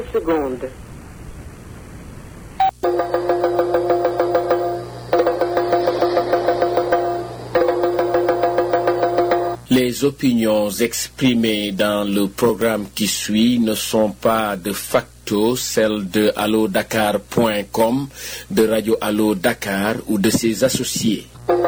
secondes. Les opinions exprimées dans le programme qui suit ne sont pas de facto celles de allodakar.com, de Radio Allo Dakar ou de ses associés.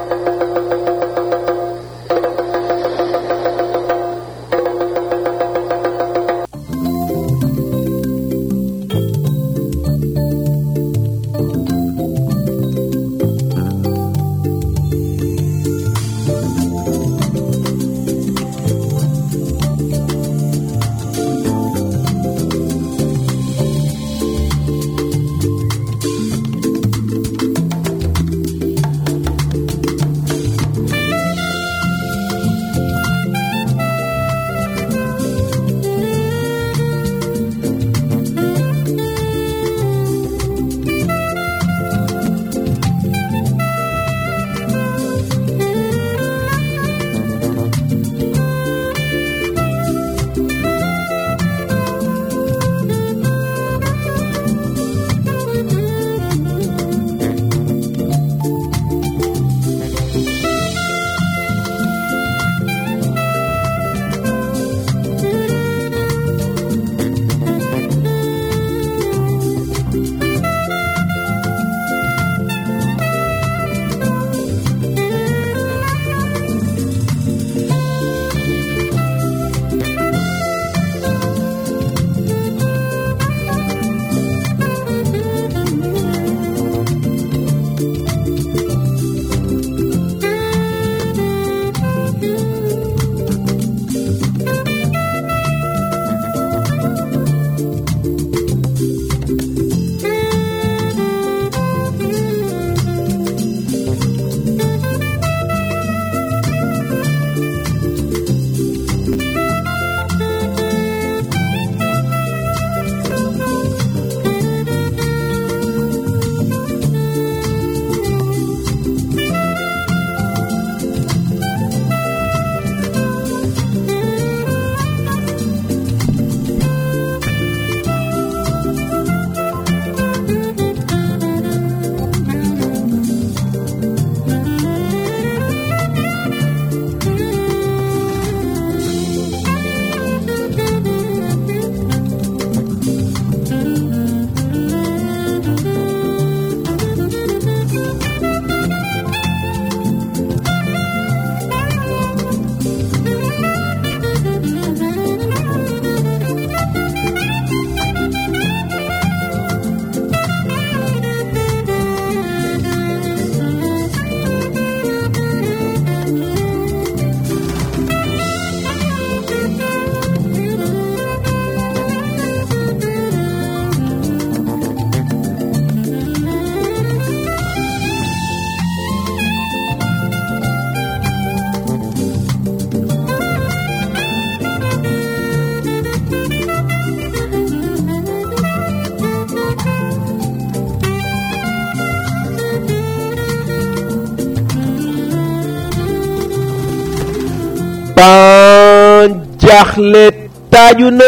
ban jaaxle taaju na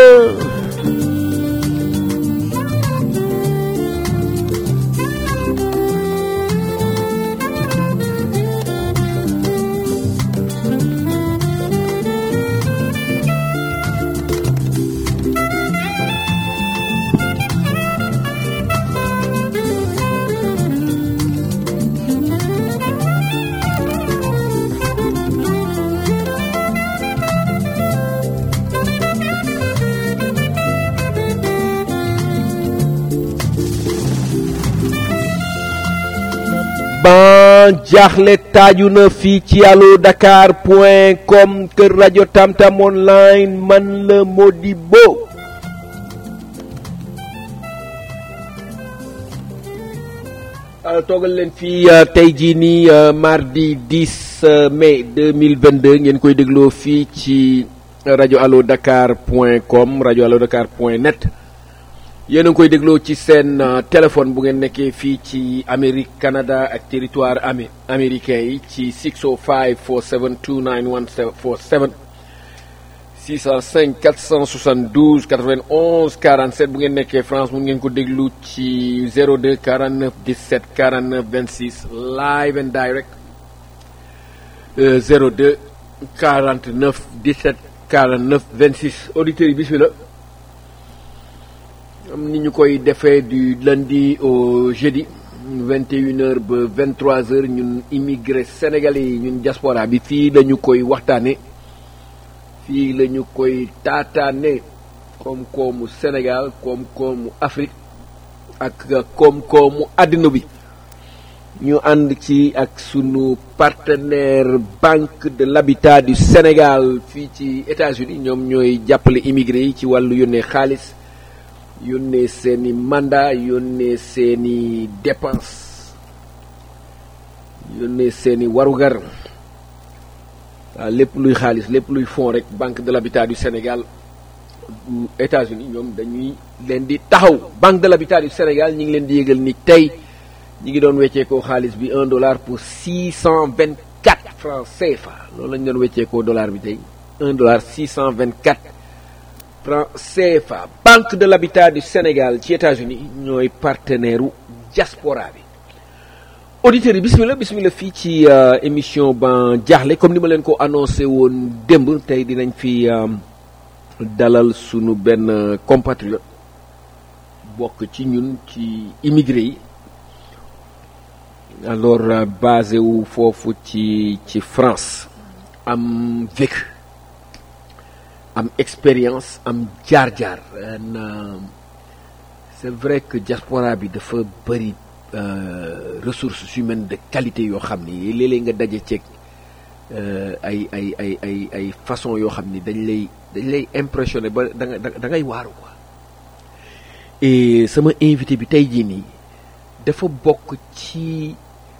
ban jaaxle taaju na fii ci allo dakar point com kër rajo tamtam online man la Modibo toogal leen fii tey jii nii mardi 10 mai 2022 ngeen koy dégloo fii ci rajo allo dakar point com rajo allo dakar point net yéen a ngi koy dégloo ci seen téléphone bu ngeen nekkee fii ci Amérique Canada ak territoire amé américain yi ci 605 472 9147 605 472 91 47 bu ngeen nekkee France mun ngeen ko déglu ci 02 49 17 49 26 live and direct euh, 02 49 17 49 26 auditeurs yi bismillah am ni ñu koy defee du lundi au jeudi 21h ba 23h ñun immigré sénégalais yi ñun diaspora bi fii lañu koy waxtaane fii la ñu koy taataane koom-koomu Sénégal koom-koomu Afrique ak koom-koomu àddina bi ñu ànd ci ak sunu partenaire Banque de l'Habitat du Sénégal fii ci États-Unis ñoom ñooy jàppale immigré yi ci wàllu yónnee xaalis yónnee seeni mandat yónnee seeni dépense yónnee seeni warugar waaw lépp luy xaalis lépp luy fonds rek banque de l'habitat du Sénégal bu États-Unis ñoom dañuy leen di taxaw banque de l'habitat du Sénégal ñi ngi leen di yëgal ni tey ñi ngi doon wecceekoo xaalis bi un dollar pour six cent vingt quatre francs CFA loolu lañu doon wecceekoo dollar bi tey un dollar six cent vingt quatre francs CFA banque de l'habitat du Sénégal ci États-Unis ñooy partenaire u diaspora bi auditeurs yi bismillah bismillah fii ci émission ban jaaxle comme ni ma leen ko annoncé woon démb tey dinañ fi dalal sunu benn compatriote bokk ci ñun ci immigré yi alors basé wu foofu ci ci France am vécu am expérience am jaar-jaar c'est vrai que diaspora bi dafa bëri ressources humaines de qualité yoo xam ni léeg-léeg nga daje ceeg ay ay ay ay ay façon yoo xam ni dañ lay dañ lay impressionné ba da nga da ngay waaru quoi et sama invité bi tey jii nii dafa bokk ci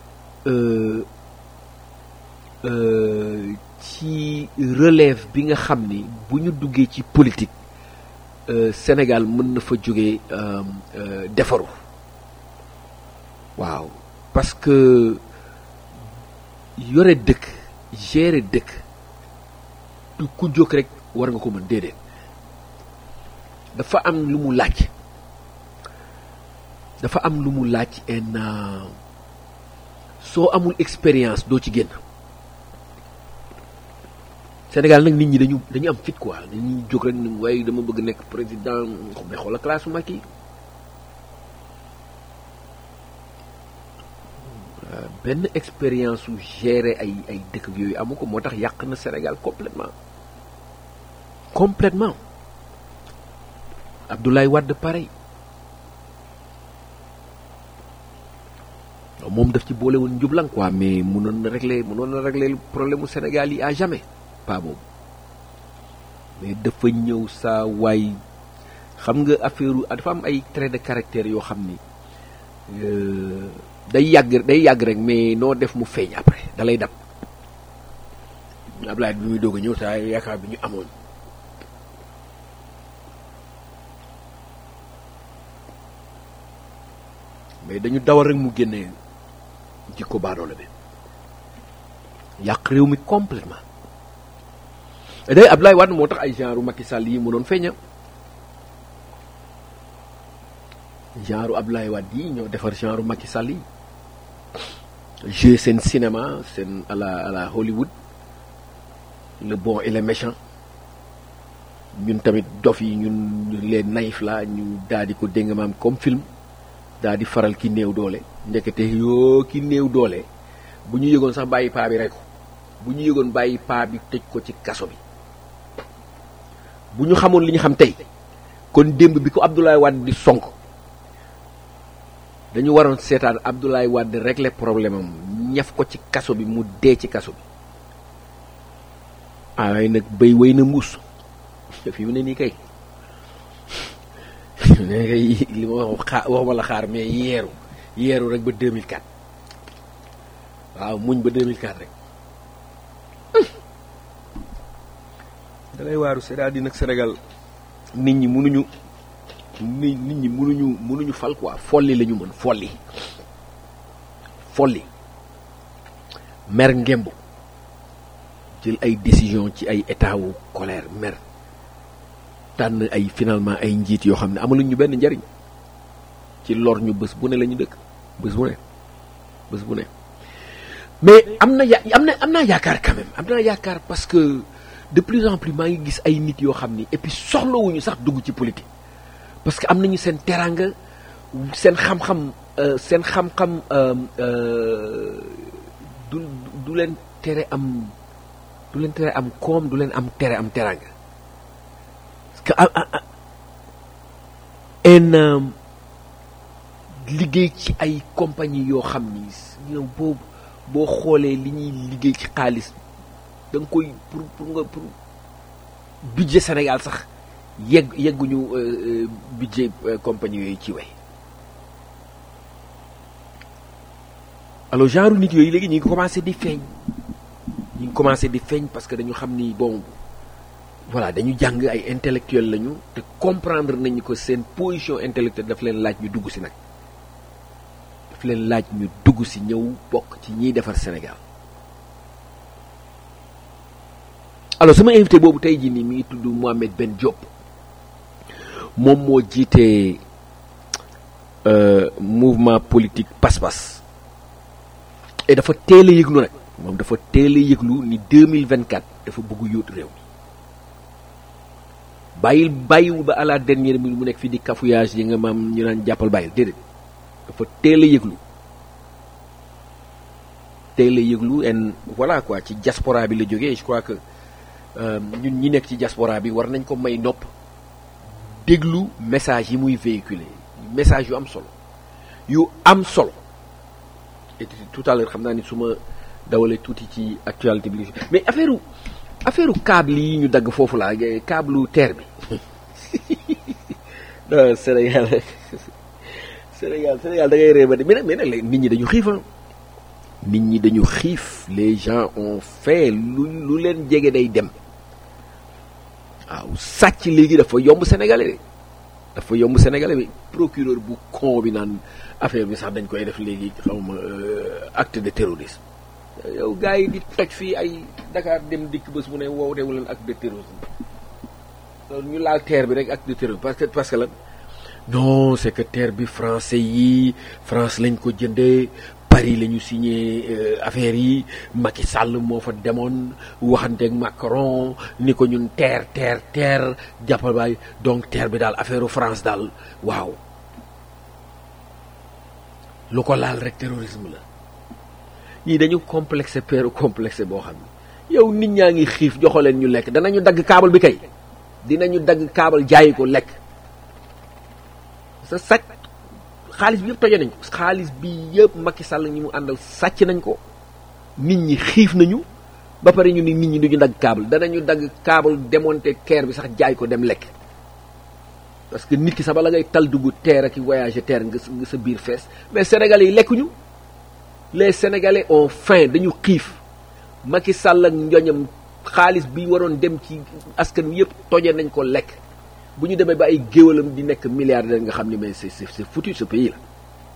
ci relève bi nga xam ni bu ñu duggee ci politique Sénégal mën na fa jógee defaru waaw parce que yore dëkk gérer dëkk du ku jóg rek war nga ko mën déedéet dafa am lu mu laaj dafa am lu mu laaj en soo amul expérience doo ci génn Sénégal nag nit ñi dañu dañu am fit quoi dañuy jóg rek ni waaye dama bëgg nekk président mais xoolal classe Macky benn expérience su gérer ay ay dëkk yooyu amu ko moo tax yàq na Sénégal complètement complètement Abdoulaye Wade pareil moom daf ci boole woon njublan quoi mais mënoon na régler mënoon na régler problème mu Sénégal yi à jamais pas boobu mais dafa ñëw saa waay xam nga affaire dafa am ay traits de caractère yoo xam ni day yàgg day yàgg rek mais noo def mu feeñ après da lay dab Ablaye bi muy doog a ñëw saa yaakaar bi ñu amoon mais dañu dawal rek mu génne jikko baadoole bi yàq réew mi complètement day Ablaye Wade moo tax ay genre Macky Sall yi mënoon feeña genre Ablaye Wade yi ñoo defar genre Macky Sall yi jouer seen cinéma seen à la à la Hollywood le bon et le méchant ñun tamit dof yi ñun les naïfs la ñu daal di ko dégg maam comme film daal di faral ki néew doole ndekete yoo ki néew doole bu ñu yëgoon sax bàyyi paa bi rek bu ñu yëgoon bàyyi paa bi tëj ko ci kaso bi bu ñu xamoon li ñu xam tey kon démb bi ko Abdoulaye Wade di sonk dañu waroon seetaan Abdoulaye Wade régler problème am ñaf ko ci kaso bi mu dee ci kaso bi ay nag béy wéy na mbuus fi mu ne nii kay ne kay li ma wax xaar waxuma la xaar mais yeeru yeeru rek ba 2004 waaw muñ ba 2004 rek dalay waaru c'est-à-dire nag Sénégal nit ñi mënuñu nit nit ñi mënuñu mënuñu fal quoi folli la ñu mën folli folli mer ngemb jël ay décision ci ay état wu colère mer tànn ay finalement ay njiit yoo xam ne amaluñ ñu benn njariñ ci lor ñu bés bu ne la ñu dëkk bés bu ne bés bu ne mais am na ya am na am naa yaakaar quand même am naa yaakaar parce que de plus en plus maa ngi gis ay nit yoo xam ni et puis soxlawuñu sax dugg ci politique parce que am nañu seen teraanga seen xam-xam seen xam-xam du du leen tere am du leen tere am koom du leen am tere am teraanga parce que en liggéey ci ay compagnie yoo xam ni yow boo boo xoolee li ñuy liggéey ci xaalis da nga koy pour pour nga pour budget Sénégal sax yegg yegguñu budget compagnie yooyu ci way alors genre nit yooyu léegi ñu ngi commencé di feeñ ñu ngi commencé di feeñ parce que dañu xam ni bon voilà dañu jàng ay intellectuel lañu te comprendre nañu ko seen position intellectuelle daf leen laaj ñu dugg si nag daf leen laaj ñu dugg si ñëw bokk ci ñiy defar Sénégal alors sama invité boobu tey jii nii mi ngi tudd Mohamed Ben Diop moom moo jiite mouvement politique Pass-Pass et dafa teel a yëglu nag moom dafa teel a yëglu ni 2024 dafa bëgg yóot réew mi bàyyil bàyyiwul ba à la dernière minute mu nekk fii di cafouillage yi nga maam ñu naan jàppal bàyyil déedéet dafa teel a yëglu teel a yëglu en voilà quoi ci diaspora bi la jógee je crois que ñun ñi nekk ci diaspora bi war nañ ko may nopp déglu message yi muy véhiculer message yu am solo yu am solo et tout à l'heure xam naa ni su ma dawalee tuuti ci actualité bi mais affaire affaire câble yi ñu dagg foofu laa câble terre bi non Sénégal Sénégal Sénégal da ngay réeba de mais nag mais nag nit ñi dañu xiif nit ñi dañu xiif les gens ont fait lu lu leen jege day dem waaw sàcc léegi dafa yomb sénégalais de dafa yomb sénégalais bi procureur bu con bi naan affaire bi sax dañ koy def léegi xawma acte de terrorisme yow gars yi di toj fii ay Dakar dem dikk bés mu ne wow dewu leen acte de terrorisme ñu laal terre bi rek acte de terrorisme parce que parce que lan non c'est que terre bi français yi France lañ ko jëndee Paris la ñu signé affaire yi Macky Sall moo fa demoon waxanteeg Macron ni ko ñun terre terre terre jàppal baay donc terre bi daal affaire France daal waaw lu ko laal rek terrorisme la ñii dañu complexé peeru complexé boo xam ne yow nit ñaa ngi xiif joxo leen ñu lekk danañu dagg kaabal bi kay dinañu dagg kaabal jaayi ko lekk sa sàcc xaalis bi yëpp toje nañ ko xaalis bi yëpp Macky Sall ñi mu àndal sàcc nañ ko nit ñi xiif nañu ba pare ñu ni nit ñi duñu dagg kaabal danañu dagg kaabal démonter keer bi sax jaay ko dem lekk parce que nit ki sax bala ngay tal dugg terre ak voyager terre nga nga sa biir fees mais sénégalais yi lekkuñu les sénégalais ont faim dañu xiif Macky Sall ak njoñam xaalis bi waroon dem ci askan wi yëpp toje nañ ko lekk bu ñu demee ba ay géwalam di nekk milliardaire nga xam ni mais c'est c'est foutu ce pays là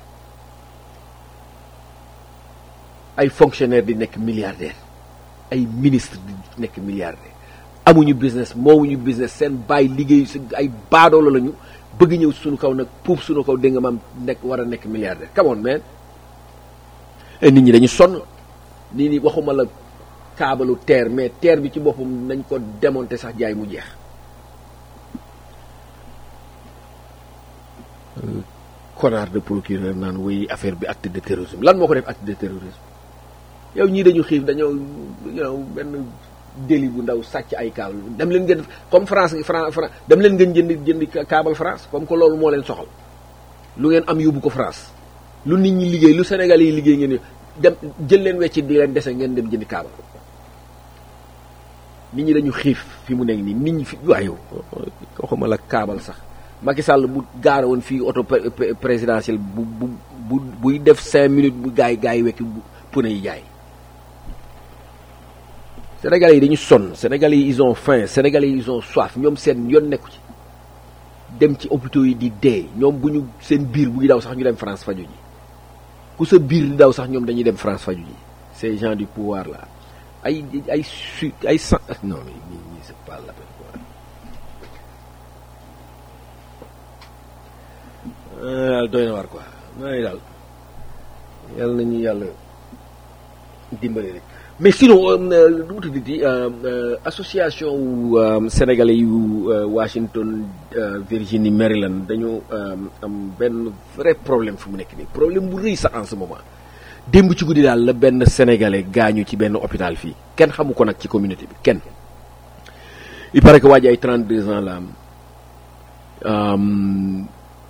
ay fonctionnaire di nekk milliardaire ay ministre di nekk milliardaire amuñu business moomuñu business seen bàyyi liggéeyu si ay baadoolo lañu bëgg ñëw suñu kaw nag puub suñu kaw dégg nga maam nekk war a nekk milliardaire come on man nit ñi dañu sonn nii ni waxuma la kaabalu terre mais terre bi ci boppam nañ ko démonter sax jaay mu jeex connard de procureur naan wuy affaire bi acte de terrorisme lan moo ko def acte de terrorisme yow ñii dañu xiif dañoo yow benn délit bu ndaw sàcc ay câble dem leen ngeen comme France France dem leen ngeen jënd jënd câble France comme que loolu moo leen soxal lu ngeen am yóbbu ko France lu nit ñi liggéey lu Sénégal yi liggéey ngeen dem jël leen wecci di leen dese ngeen dem jëndi câble nit ñi dañu xiif fi mu nekk nii nit ñi fi waaye waxuma la câble sax Macky Sall bu gaare woon fii auto présidentielle bu bu bu buy def cinq minutes bu gaay gaay wekki pneu yi jaay Sénégalais yi dañu sonn Sénégalais yi ils ont faim Sénégalais yi ils ont soif ñoom seen yoon nekku ci dem ci hôpitaux yi di dee ñoom bu ñu seen biir buy daw sax ñu dem France faju ji ku sa biir di daw sax ñoom dañuy dem France faju ji ces gens du pouvoir là ay ay su ay san non mais ñii ñii c'est pas la peine quoi daal doy na war quoi nooy daal yàlla nañu yàlla dimbali rek mais sinon lu mu tuddati association wu sénégalais yu Washington Virginie Maryland dañoo am benn vrai problème fi mu nekk nii problème bu rëy sax en ce moment démb ci guddi daal la benn sénégalais gaañu ci benn hôpital fii kenn xamu ko nag ci communauté bi kenn il paraît que waa ji ay 32 ans la am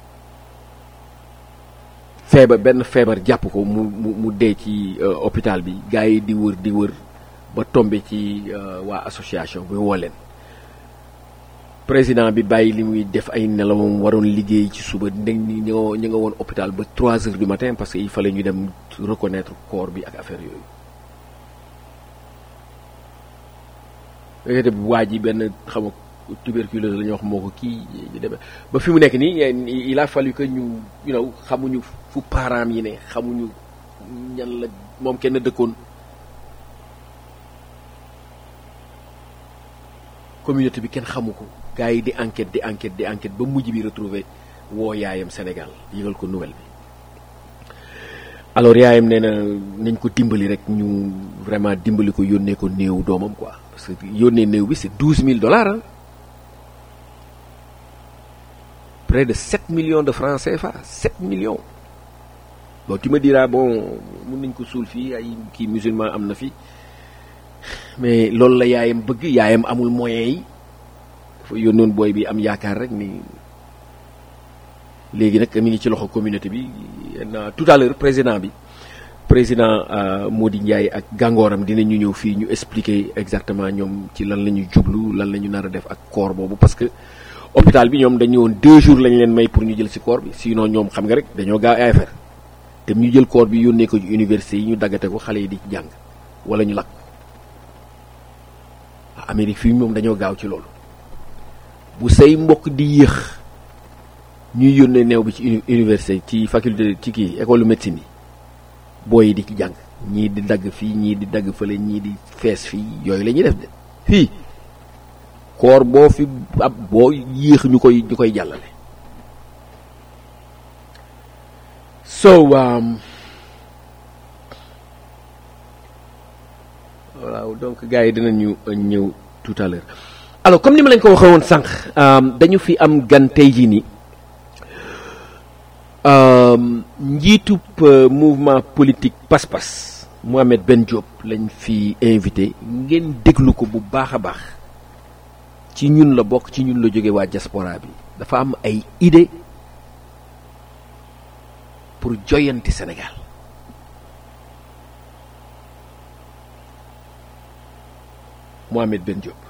feebar benn feebar jàpp ko mu mu mu dee ci hôpital bi gars yi di wër di wër ba tombé ci waa association bi woo leen président bi bàyyi li muy def ay nelawam waroon liggéey ci suba ndeg ni ñu nga ñu nga woon hôpital ba 3 heures du matin parce que il fallait ñu dem reconnaître corps bi ak affaire yooyu léegi waa ji benn xam nga tuberculose la ñuy wax moo ko kii ñu demee ba fi mu nekk nii il a fallu que ñu you know xamuñu fu parents yi ne xamuñu ñan la moom kenn dëkkoon communauté bi kenn xamu ko gars yi di enquête di enquête di enquête ba mujj bi retrouver woo yaayam Sénégal yëgal ko nouvelle bi alors yaayam nee na nañ ko dimbali rek ñu vraiment dimbali ko yónnee ko néew doomam quoi parce que yónnee néew bi c'est douze mille dollars ah près de 7 millions de francs CFA 7 millions bon tu me diras bon mun nañ ko suul fii ay kii musulman am na fi mais loolu la yaayam bëgg yaayam amul moyens yi dafa yónnoon booy bi am yaakaar rek ni léegi nag mi ngi ci loxo communauté bi na tout à l'heure président bi président Mody Ndiaye ak gàngooram dinañu ñëw fii ñu expliquer exactement ñoom ci lan la ñu jublu lan la ñu nar a def ak corps boobu parce que hôpital bi ñoom dañu woon deux jours lañ leen may pour ñu jël ci corps bi sinon ñoom xam nga rek dañoo gaaw ay affaire te ñu jël corps bi yónnee ko ci université yi ñu daggate ko xale yi di ci jàng wala ñu lakk Amérique fii moom dañoo gaaw ci loolu bu say mbokk di yéex ñuy yónnee neew bi ci université ci faculté ci kii école médecine yi booy yi di ci jàng ñii di dagg fii ñii di dagg fële ñii di fees fii yooyu la ñuy def de fii koor boo fi ab boo yéex ñu koy ñu koy jàllale so waaw donc gars yi dinañu ñëw tout à l'heure alors comme ni ma leen ko waxee woon sànq dañu fi am gan tey jii nii njiitub mouvement politique pas-pas Mohamed Ben Diop lañ fi invité ngeen déglu ko bu baax a baax ci ñun la bokk ci ñun la jóge waa diaspora bi dafa am ay idée pour joyanti Sénégal Mohamed Ben Diop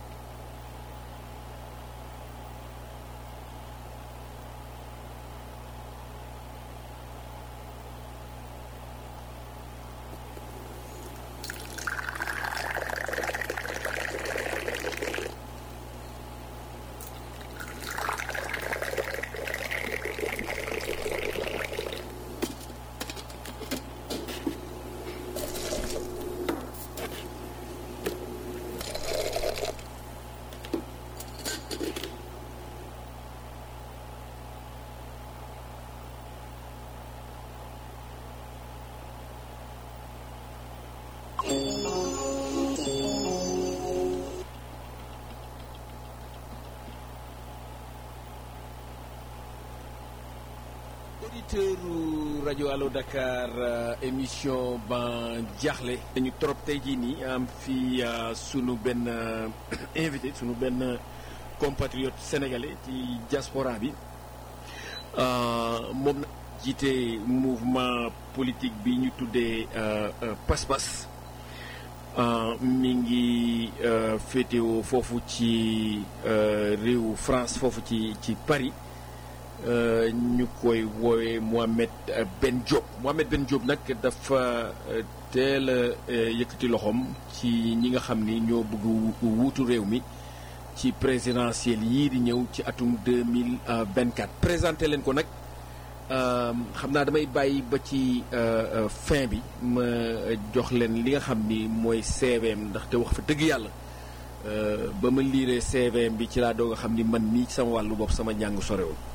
auditeur rajo Allo Dakar émission ban jaaxle dañu trop tey jii nii am fii sunu benn invité sunu benn compatriote sénégalais ci diaspora bi moom na jiite mouvement politique bi ñu tuddee pas-pas mi ngi féetewoo foofu ci réewu France foofu ci ci Paris ñu koy woowee Mohamed Ben Diop Mohamed Ben Diop nag dafa teel a yëkkati loxoom ci ñi nga xam ni ñoo bëgg wuutu réew mi ci présidentielle yii di ñëw ci atum 2024 présenté leen ko nag xam naa damay bàyyi ba ci fin bi ma jox leen li nga xam ni mooy CVM ndaxte wax fa dëgg yàlla ba ma liiree CVM bi ci laa doog a xam ni man mii sama wàllu bopp sama njàng sorewul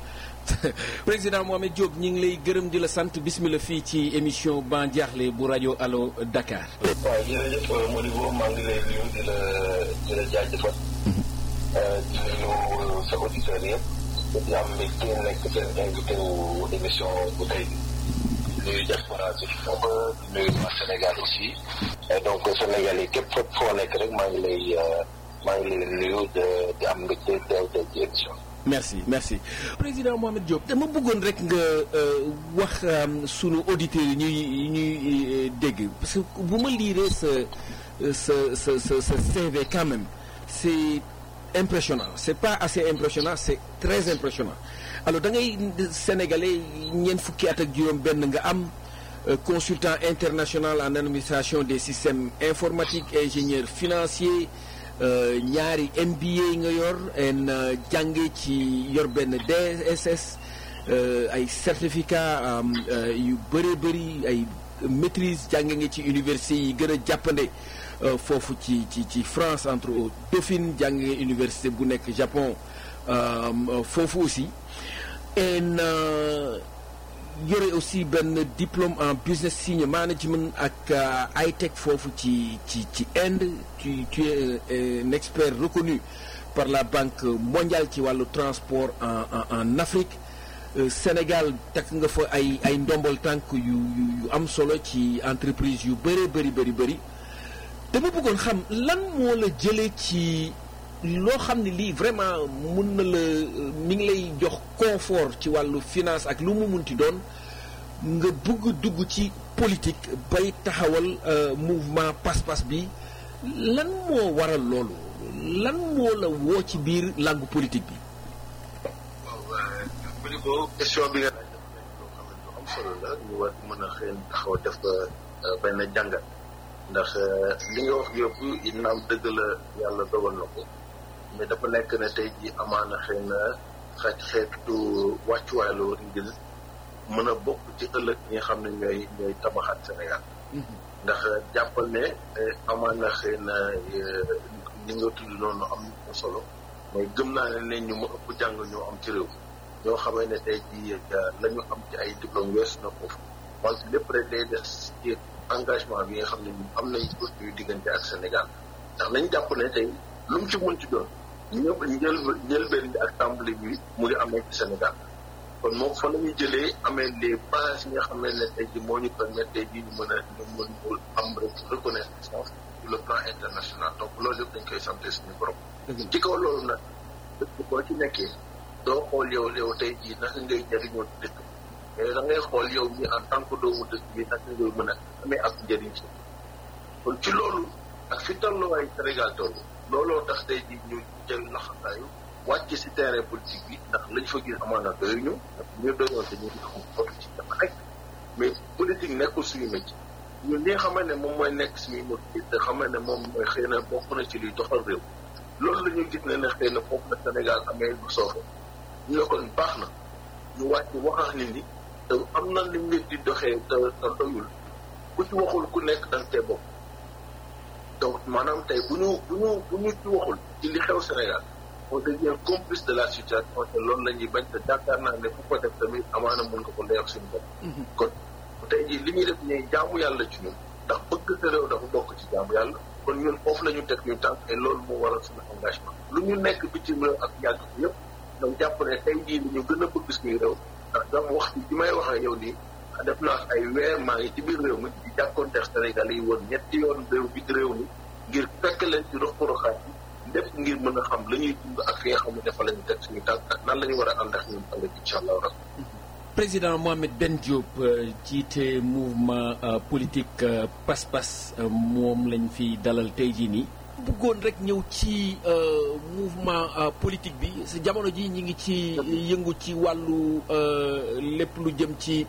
président Mohamed Diop ñi ngi lay gërëm di la sant bismillah fii ci émission Ban Diakhli bu rajo Allo Dakar. waaw jërëjëf Modibo maa ngi lay nuyu di la di la jaajëfal. di nuyu sa auditeurs yëpp. di am mbégte nekk seen invité wu émission bu tey bi. di nuyu diaspora bi ba di nuyu waa Sénégal aussi. donc Sénégal yi képp fépp foo nekk rek maa ngi lay maa ngi lay nuyu di am mbégte teew teew ci émission merci merci président Mohamed Diop dama bëggoon rek nga wax sunu auditeurs yi ñuy ñuy dégg parce que bu ma liiree sa sa sa sa sa CV quand même c'est impressionnant c'est pas assez impressionnant c'est très impressionnant alors da ngay sénégalais ñeent fukki at ak juróom benn nga am consultant international en administration des systèmes informatiques ingénieur financier ñaari MBA nga yor en jànge ci yor benn DSS ay certificat yu bëree bëri ay maîtrise jànge nga ci université yi gën a jàppande foofu ci ci ci France entre autres Dauphine jànge nga université bu nekk Japon foofu aussi en yore aussi benn diplôme en business senior management ak high-tech foofu ci ci ci Inde tu tu es un expert reconnu par la Banque mondiale ci wàllu transport en en en Afrique Sénégal takk nga fa ay ay ndombol tànk yu yu am solo ci entreprise yu bëree bëri bëri bëri dama bëggoon xam lan moo la jëlee ci loo xam ne lii vraiment mun na la mi ngi lay jox confort ci wàllu finance ak lu mu munti doon nga bëgg dugg ci politique bay taxawal mouvement pas-pas bi lan moo waral loolu lan moo la woo ci biir làngu politique bi. waaw Modibo question bi nga laaj dafa nekk loo xam ne lu am solo la ñu war mën a xëy taxaw def benn jàngat ndax li nga wax yëpp naam dëgg la yàlla dogal na ko. mais dafa nekk ne tey jii amaana xëy na xaj xeetu wàccuwaay la war ngir mën a bokk ci ëllëg ñi nga xam ne ñooy ñooy tabaxaat Sénégal. ndax jàppal ne amaana xëy na li nga tudd noonu am na solo mooy gëm naa ne ne ñu ma ëpp jàng ñoo am ci réew ñoo xamee ne tey jii la ñu am ci ay diplôme weesu na foofu wante lépp rek day des ci engagement bi nga xam ne ñun am nañ ko suñu diggante ak Sénégal ndax nañ jàpp ne tey lu mu ci mën ci doon. ñëpp njël njëlbeen bi ak tàmbali bi mu ngi amee ci Sénégal kon moom fa la ñuy jëlee amee les bases yi nga xam ne tey jii moo ñu permettre tey jii ñu mën a ñu mën mu am reconnaissance sur le plan international donc loolu yëpp dañ koy sant suñu borom. ci kaw loolu nag dëkk boo ci nekkee doo xool yow yow tey jii naka ngay jëriñoo dëkk mais da ngay xool yow mi en tant que doomu dëkk bi naka ngay mën a amee ak njëriñ si kon ci loolu ak fi tolluwaay Sénégal toll. looloo tax tey jii ñu jël laxasaayu wàcc ci terrain politique bi ndax lañ fa gis amaana doyuñu ndax ñu doyoon te ñu ngi xam foto ci dafa rek mais politique nekkul suñu métier ñun li nga xamante ne moom mooy nekk suñuy métier te xamante ne moom mooy xëy na bokk na ci luy doxal réew loolu la ñu gis ne ne xëy na foofu la Sénégal amee lu sooxe ñu ne kon baax na ñu wàcc wax nit ñi te am na li nit di doxee te te doyul ku ci waxul ku nekk da nga tee bokk donc maanaam tey bu ñu bu ñu bu ñu ci waxul ci li xew Sénégal on devient complice de la situation te loolu la ñuy bañ te jàkkaar naa ne fu ko def tamit amaana mën nga ko leer suñu bopp. kon tey jii li ñuy def ñuy jaamu yàlla ci ñun ndax bëgg sa réew dafa bokk ci jaamu yàlla kon ñun foofu la ñu teg ñu tànk et loolu moo waral suñu engagement. lu ñu nekk bitim réew ak yàgg bi yëpp donc jàpp ne tey jii li ñu gën a bëgg suñu réew ndax dama wax ci bi may wax ak yow nii def naa ay weer maa ngi ci biir réew mi di jàkkoonteex Sénégal yi woon ñetti yoon réew bi réew mi ngir fekk leen ci rox poroxaat yi lépp ngir mën a xam la ñuy dund ak fi nga xam ne dafa la ñu teg suñu tànk ak nan la ñu war a ànd ak ñun ëllëg incha allah rabbi président Mohamed Ben Diop jiite mouvement politique pas-pas moom lañ fi dalal tey jii nii. bëggoon rek ñëw ci mouvement politique bi sa jamono ji ñi ngi ci yëngu ci wàllu lépp lu jëm ci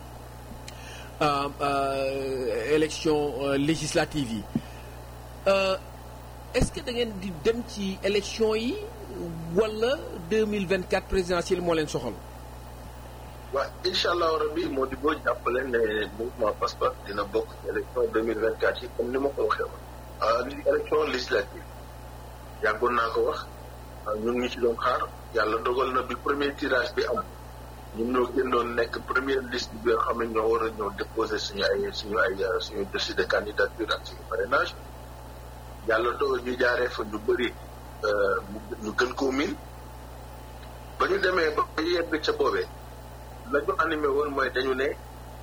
élection législative yi. est-ce que da ngeen di dem ci élection yi wala 2024 présidentielle moo leen soxal. waaw incha allahu rabi moo di boo jàppale ne mouvement Pass-Pass dina bokk ci élection 2024 yi comme ni ma ko waxee woon. li élection législative yàggoon naa ko wax ñun ñu ci doon xaar yàlla dogal na bi premier tirage bi am ñun ñoo génnoon nekk première liste bi nga xam ne ñoo war a ñëw déposer suñu ay suñu ay suñu dossier de candidature ak suñu parrainage yàlla dogal ñu jaaree fa ñu bëri ñu gën koo miin ba ñu demee ba yegg ca boobee la ñu animé woon mooy dañu ne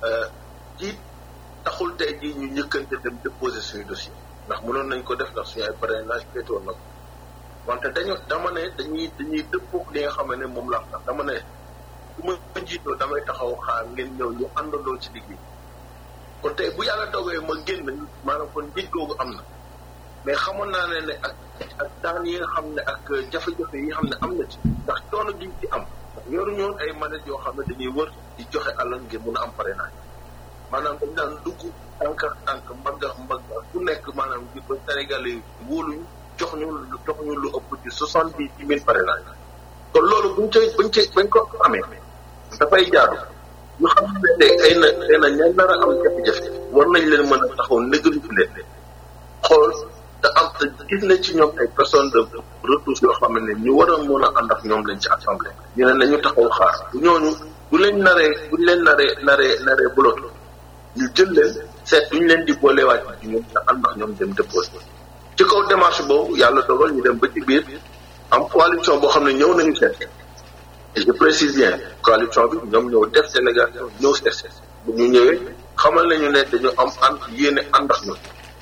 jiit taxul tey jii ñu njëkkante dem déposer suñu dossier ndax mënoon nañ ko def ndax suñu ay parrainage féetoon na ko wante dañu dama ne dañuy dañuy dëppoog li nga xam ne moom la ndax dama ne bu ma jiitoo damay taxaw xaar ngeen ñëw ñu àndandoo ci liggéey kon tey bu yàlla dogee ma génn maanaam kon njiit googu am na mais xamoon naa ne ne ak ak daan yi nga xam ne ak jafe-jafe yi nga xam ne am na ci ndax coono gi ci am yoru ñoon ay manette yoo xam ne dañuy wër di joxe alal ngir mun a am parrainage maanaam dañ daan dugg tànk tànk mbagg mbagg ku nekk maanaam ngir ba Sénégalais yi wóoluñu jox ñu jox ñu lu ëpp ci soixante dix mille parrainage kon loolu buñ cay buñ cay bañ ko amee dafay jaadu ñu xam ne tey ay na ay na ña nar a am jafe-jafe war nañ leen mën a taxaw négalu leen xool te am te gis nañ ci ñoom ay personnes de ressources yoo xam ne ñu war a mën a ànd ak ñoom lañ ci assemblée ñu ne nañu taxaw xaar bu ñooñu bu leen naree bu leen naree naree naree bloqué ñu jël leen seet duñ leen di boolewaat ci ñoom te ànd ak ñoom dem déposé ci kaw démarche boobu yàlla dogal ñu dem ba ci biir am coalition boo xam ne ñëw nañu seet et je précise bien coalition bi ñoom ñëw def délégation ñëw seet bu ñu ñëwee xamal nañu ne dañu am ànd yéene ànd ak ñun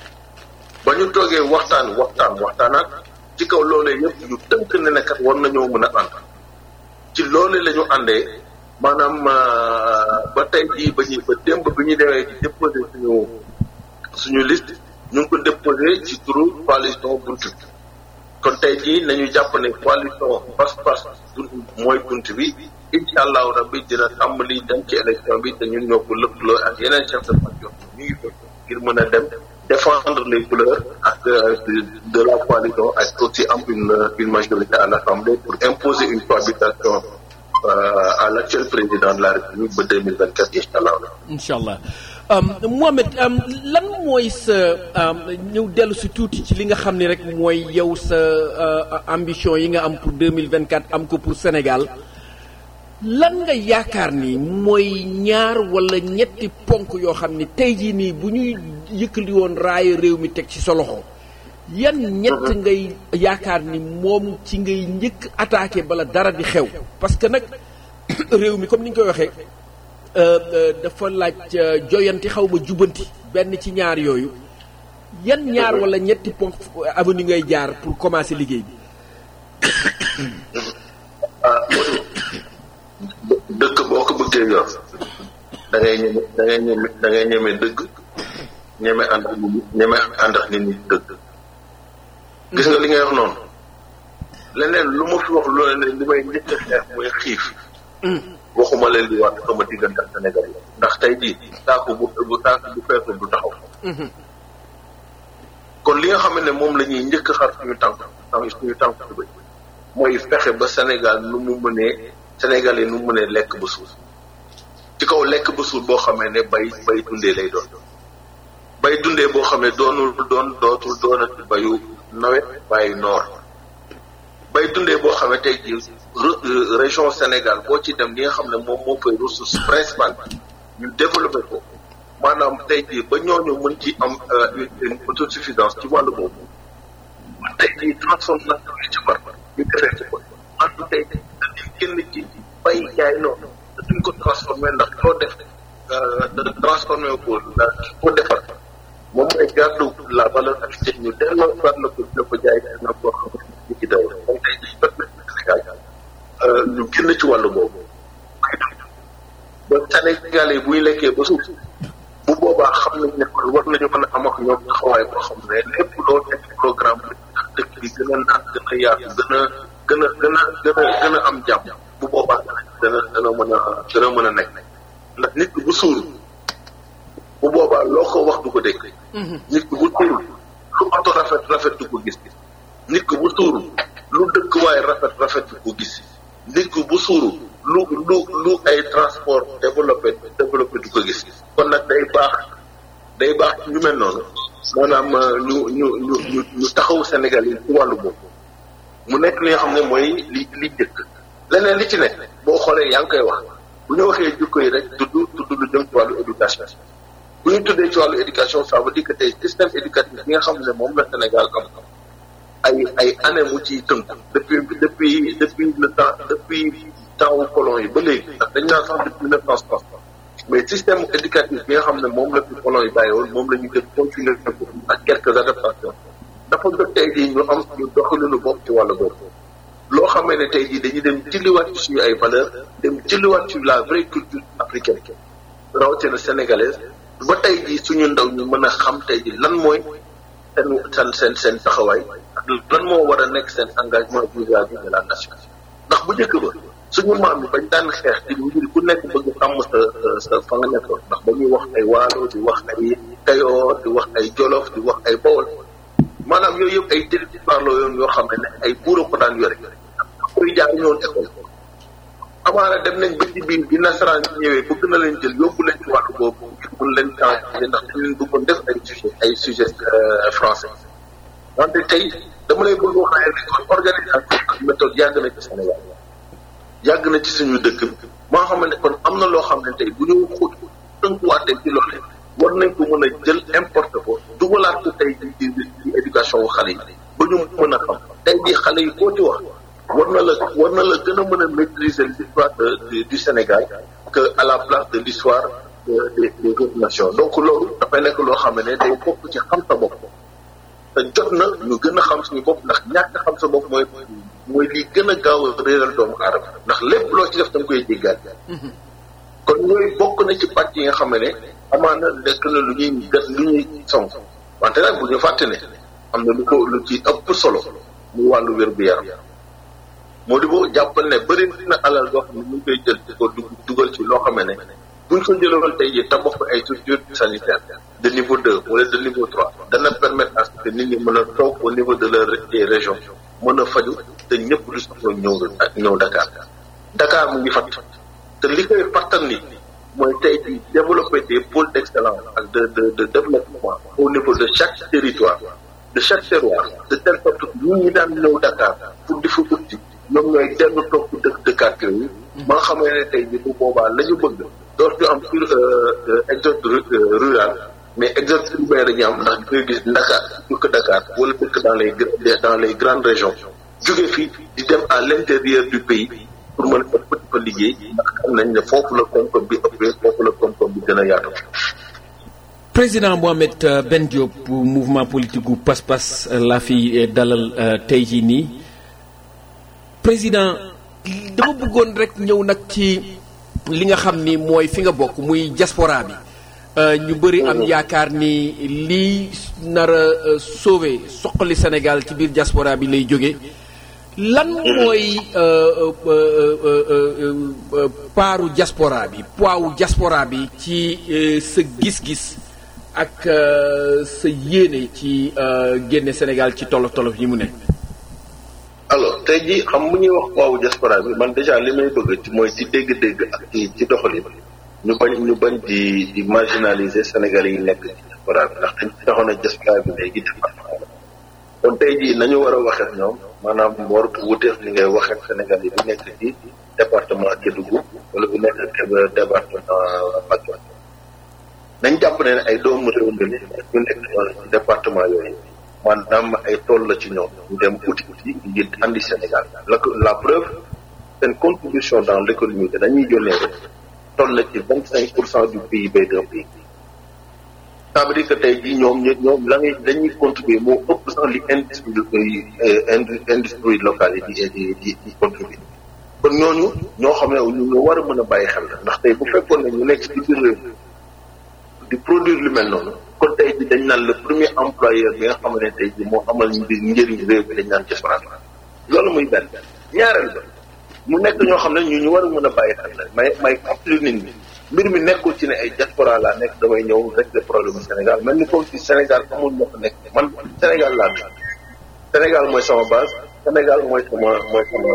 ba ñu toogee waxtaan waxtaan waxtaanaat ci kaw loolee yëpp ñu tënk ne ne kat war nañoo mën a ànd ci loolee la ñu àndee maanaam ba tey jii ba ñuy ba démb bi ñu demee di déposé suñu suñu liste ñu ngi ko déposé ci turu coalition bunt bi kon tey jii nañu jàpp ne coalition pas-pas mooy bunt bi incha allahu rabbi dina tàmbali dem ci élection bi te ñun ñoo ko lëkkaloo ak yeneen chef de parti ñu ngi ko ngir mën a dem défendre les couleurs ak de la coalition ak aussi am une une majorité à l'Assemblée pour imposer une cohabitation euh, à l'actuel président de la République ba 2024 incha allah. incha allah Mohamed lan mooy sa ñëw dellu si tuuti ci li nga xam ne rek mooy yow sa ambition yi nga am pour 2024 am ko pour Sénégal lan nga yaakaar ni mooy ñaar wala ñetti ponk yoo xam ni tey jii nii bu ñuy yëkkali woon raaya réew mi teg ci sa loxo yan ñett ngay yaakaar ni moom ci ngay njëkk attaqué bala dara di xew parce que nag réew mi comme ni ñu koy waxee dafa laaj joyanti xaw ma jubanti benn ci ñaar yooyu yan ñaar wala ñetti ponk avenue ngay jaar pour commencer liggéey bi dëkk boo ko bëggee yor da ngay ñeme da ngay ñeme da ngay ñeme dëgg ñeme ànd ak nit ñeme ànd ak nit ñi dëgg gis nga li ngay wax noonu leneen lu ma fi wax loolu ne li may njëkk a xeex mooy xiif waxuma leen di wax sama diggante ak Sénégal yi ndax tey jii saako bu bu saako bu feesul du taxaw kon li nga xam ne moom la ñuy njëkk a xar suñu tànk suñu tànk bi mooy fexe ba Sénégal nu mu mënee Sénégal yi nu mu mënee lekk ba suur ci kaw lekk ba suur boo xamee ne bay bay dundee lay doon bay dundee boo xam ne doonul doon dootul doonati bayu nawet bàyyi noor bay dundee boo xam ne tey jii région Sénégal boo ci dem li nga xam ne moom moo fay ressource principale ñu développé ko maanaam tey jii ba ñooñu mën ci am une autosuffisance ci wàllu boobu tey jii transformation yi ci war ñu defee ci ko en tey jii dañuy génn ci bay jaay noonu duñ ko transformé ndax loo def transformé ko la ko defar moom mooy garde la valeur ajoutée ñu delloo soit la ko la ko jaay na koo xam ne ci daw kon tey jii ba Sénégal ñu génn ci wàllu boobu ba Sénégal yi buy lekkee ba suuf bu boobaa xam nañ ne kon war nañu mën a am ak ñoom taxawaay boo xam ne lépp loo teg programme bi dëkk bi gën a naat gën a yaatu gën a gën a gën a gën a gën a am jàmm bu boobaa dana dana mën a dana mën a nekk ndax nit ki bu suur bu boobaa loo ko wax du ko dégg nit ki bu suur lu oto rafet rafet du ko gis nit ki bu suur lu dëkk waaye rafet rafet du ko gis nit ki bu suuru lu lu lu ay transport développé développé du ko gis kon nag day baax day baax ñu mel noonu maanaam ñu ñu ñu ñu ñu taxaw Sénégal yi ci wàllu boobu mu nekk li nga xam ne mooy li li jëkk leneen li ci nekk boo xoolee yaa ngi koy wax bu ñu waxee jikko yi rek tudd tudd lu jëm ci wàllu éducation bu ñu tuddee ci wàllu éducation ça veut dire que tey système éducatif bi nga xam ne moom la Sénégal am ay ay année mu ciy tënku depuis depuis depuis le temps depuis temps wu colon yi ba léegi ndax dañ naan sax depuis neuf cent soixante mais système éducatif bi nga xam ne moom la fi colon yi bàyyi woon moom la ñu jël continuer ko ak quelques adaptations dafa jot tey jii ñu am ñu doxalinu bopp ci wàllu boobu loo xamee ne tey jii dañuy dem jëliwaat ci suñu ay valeurs dem jëliwaat ci la vraie culture africaine rawatina sénégalaise ba tey jii suñu ndaw ñu mën a xam tey jii lan mooy seen seen seen seen taxawaay ak lan moo war a nekk seen engagement vis-à-vis de la nation ndax bu njëkk ba suñu maam yi bañ daan xeex ci ngir ku nekk bëgg am sa sa fa nga nekkoon ndax ba ñuy wax ay waalo di wax ay kayoor di wax ay jolof di wax ay bawol maanaam yooyu yëpp ay territoire la yoon yoo xam ne ay buura ko daan yore koy jaar ñoon école amaana dem nañ ba ci biir bi nasaraan yi ñëwee bëgg na leen jël yóbbu leen ci wàllu boobu ngir mun leen changé ndax dañ leen bëggoon def ay sujet ay sujet français wante tey dama lay bëgg wax ne kon organisation ak méthode yàgg na ci Sénégal yàgg na ci suñu dëkk bi moo xam ne kon am na loo xam ne tey bu ñu xóot tënkuwaatee ci loolu war nañ ko mën a jël importe ko dugalaat ko tey ci ci éducation wu xale yi ba ñu mën a xam tey jii xale yi koo ci wax war na la war na la gën a mën a maîtriser l'histoire du Sénégal que à la place de l'histoire des des autres nations donc loolu dafay nekk loo xam ne day bokk ci xam sa bopp te jot na ñu gën a xam suñu bopp ndax ñàkk xam sa bopp mooy mooy lii gën a gaaw a réeral doomu aadama ndax lépp loo ci def da nga koy jéggaat kon yooyu bokk na ci pàcc yi nga xam ne amaana nekk na lu ñuy gas lu ñuy song wante nag bu ñu fàtte ne am na lu ko lu ci ëpp solo muy wàllu wér gu yaram moo di boo jàppal ne bëri na alal goo xam ne ñu ngi koy jël di ko dugal ci loo xam ne buñ ko jëloon tey jii tabax ko ay structures sanitaires de niveau deux wala de niveau trois dana permettre à ce que nit ñi mën a toog au niveau de leur des régions mën a faju te ñëpp du soxla ñëw ak ñëw Dakar Dakar mu ngi fat te li koy fattal ni mooy tey jii développer des pôles d'excellence ak de de de développement au niveau de chaque territoire de chaque terroir de telle sorte que ñun ñi daan ñëw Dakar pour di fa utti ñoom ñooy dellu toog ci dëkk dëkkaat yooyu ba nga xamee ne tey jii bu boobaa la ñu bëgg dootu ñu am sur exode rural mais exode urbain dañu am ndax di koy gis Dakar dëkk Dakar wala dëkk dans les dans les grandes régions jóge fii di dem à l'intérieur du pays pour mën a ëpp fa liggéey ndax xam nañ ne foofu la koom-koom bi ëppee foofu la koom-koom bi gën a yaatu. président Mohamed Ben Diop mouvement politique gu Pass-Pass laa fi dalal tey jii nii président dama bëggoon rek ñëw nag ci li nga xam ni mooy fi nga bokk muy diaspora bi ñu bëri am yaakaar ni lii nar a sauver soqali Sénégal ci biir diaspora bi lay jóge lan mooy paaru diaspora bi poids diaspora bi ci sa gis-gis ak sa yéene ci génne Sénégal ci tolof tolof yi mu ne. alors tey jii xam bu ñuy wax poids diaspora bi man déjà li may bëgg ci mooy ci dégg-dégg ak ci ci doxalin ñu bañ ñu bañ di di marginaliser Sénégalais yi nekk ci diaspora bi ndax dañ ci taxoon a diaspora bi léegi département la kon tey jii nañu war a waxee ak ñoom maanaam war wuteef li ngay waxee ak Sénégal yi bu nekk ci département Kédougou wala bu nekk département Mbacké nañ jàpp ne ay doomu réew mi ñu nekk ci département yooyu maanaam ay tool la ci ñoom ñu dem uti uti ngir andi Sénégal la la preuve seen contribution dans l'économie dañuy yónnee rek toll na ci vingt cinq pour cent du PIB d'un pays ça veut dire que tey jii ñoom ñoom la ngay dañuy contribuer moo ëpp sax li industrie industrie locale yi di di di contribuer kon ñooñu ñoo xam ne ñu war a mën a bàyyi xel la ndax tey bu fekkoon ne ñu nekk ci biir réew di produire lu mel noonu kon tey jii dañ naan le premier employeur bi nga xam ne tey jii moo amal njëriñ réew bi dañ naan diaspora loolu muy benn ñaareel ba mu nekk ñoo xam ne ñu ñu war a mën a bàyyi xel la may may fàttali nit ñi mbir mi nekkul ci ne ay diaspora laa nekk damay ñëw rek le problème Sénégal mel ni comme si Sénégal amul ñoo fa nekk man Sénégal laa nekk Sénégal mooy sama base Sénégal mooy sama mooy sama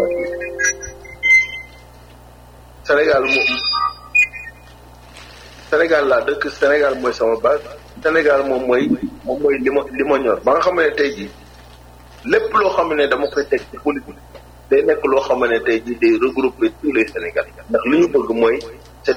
Sénégal moom Sénégal laa dëkk Sénégal mooy sama base Sénégal moom mooy moom mooy li ma li ma ñor ba nga xam ne tey jii lépp loo xam ne dama koy teg ci politique day nekk loo xam ne tey jii day regrouper tous les Sénégalais ndax li ñu bëgg mooy cette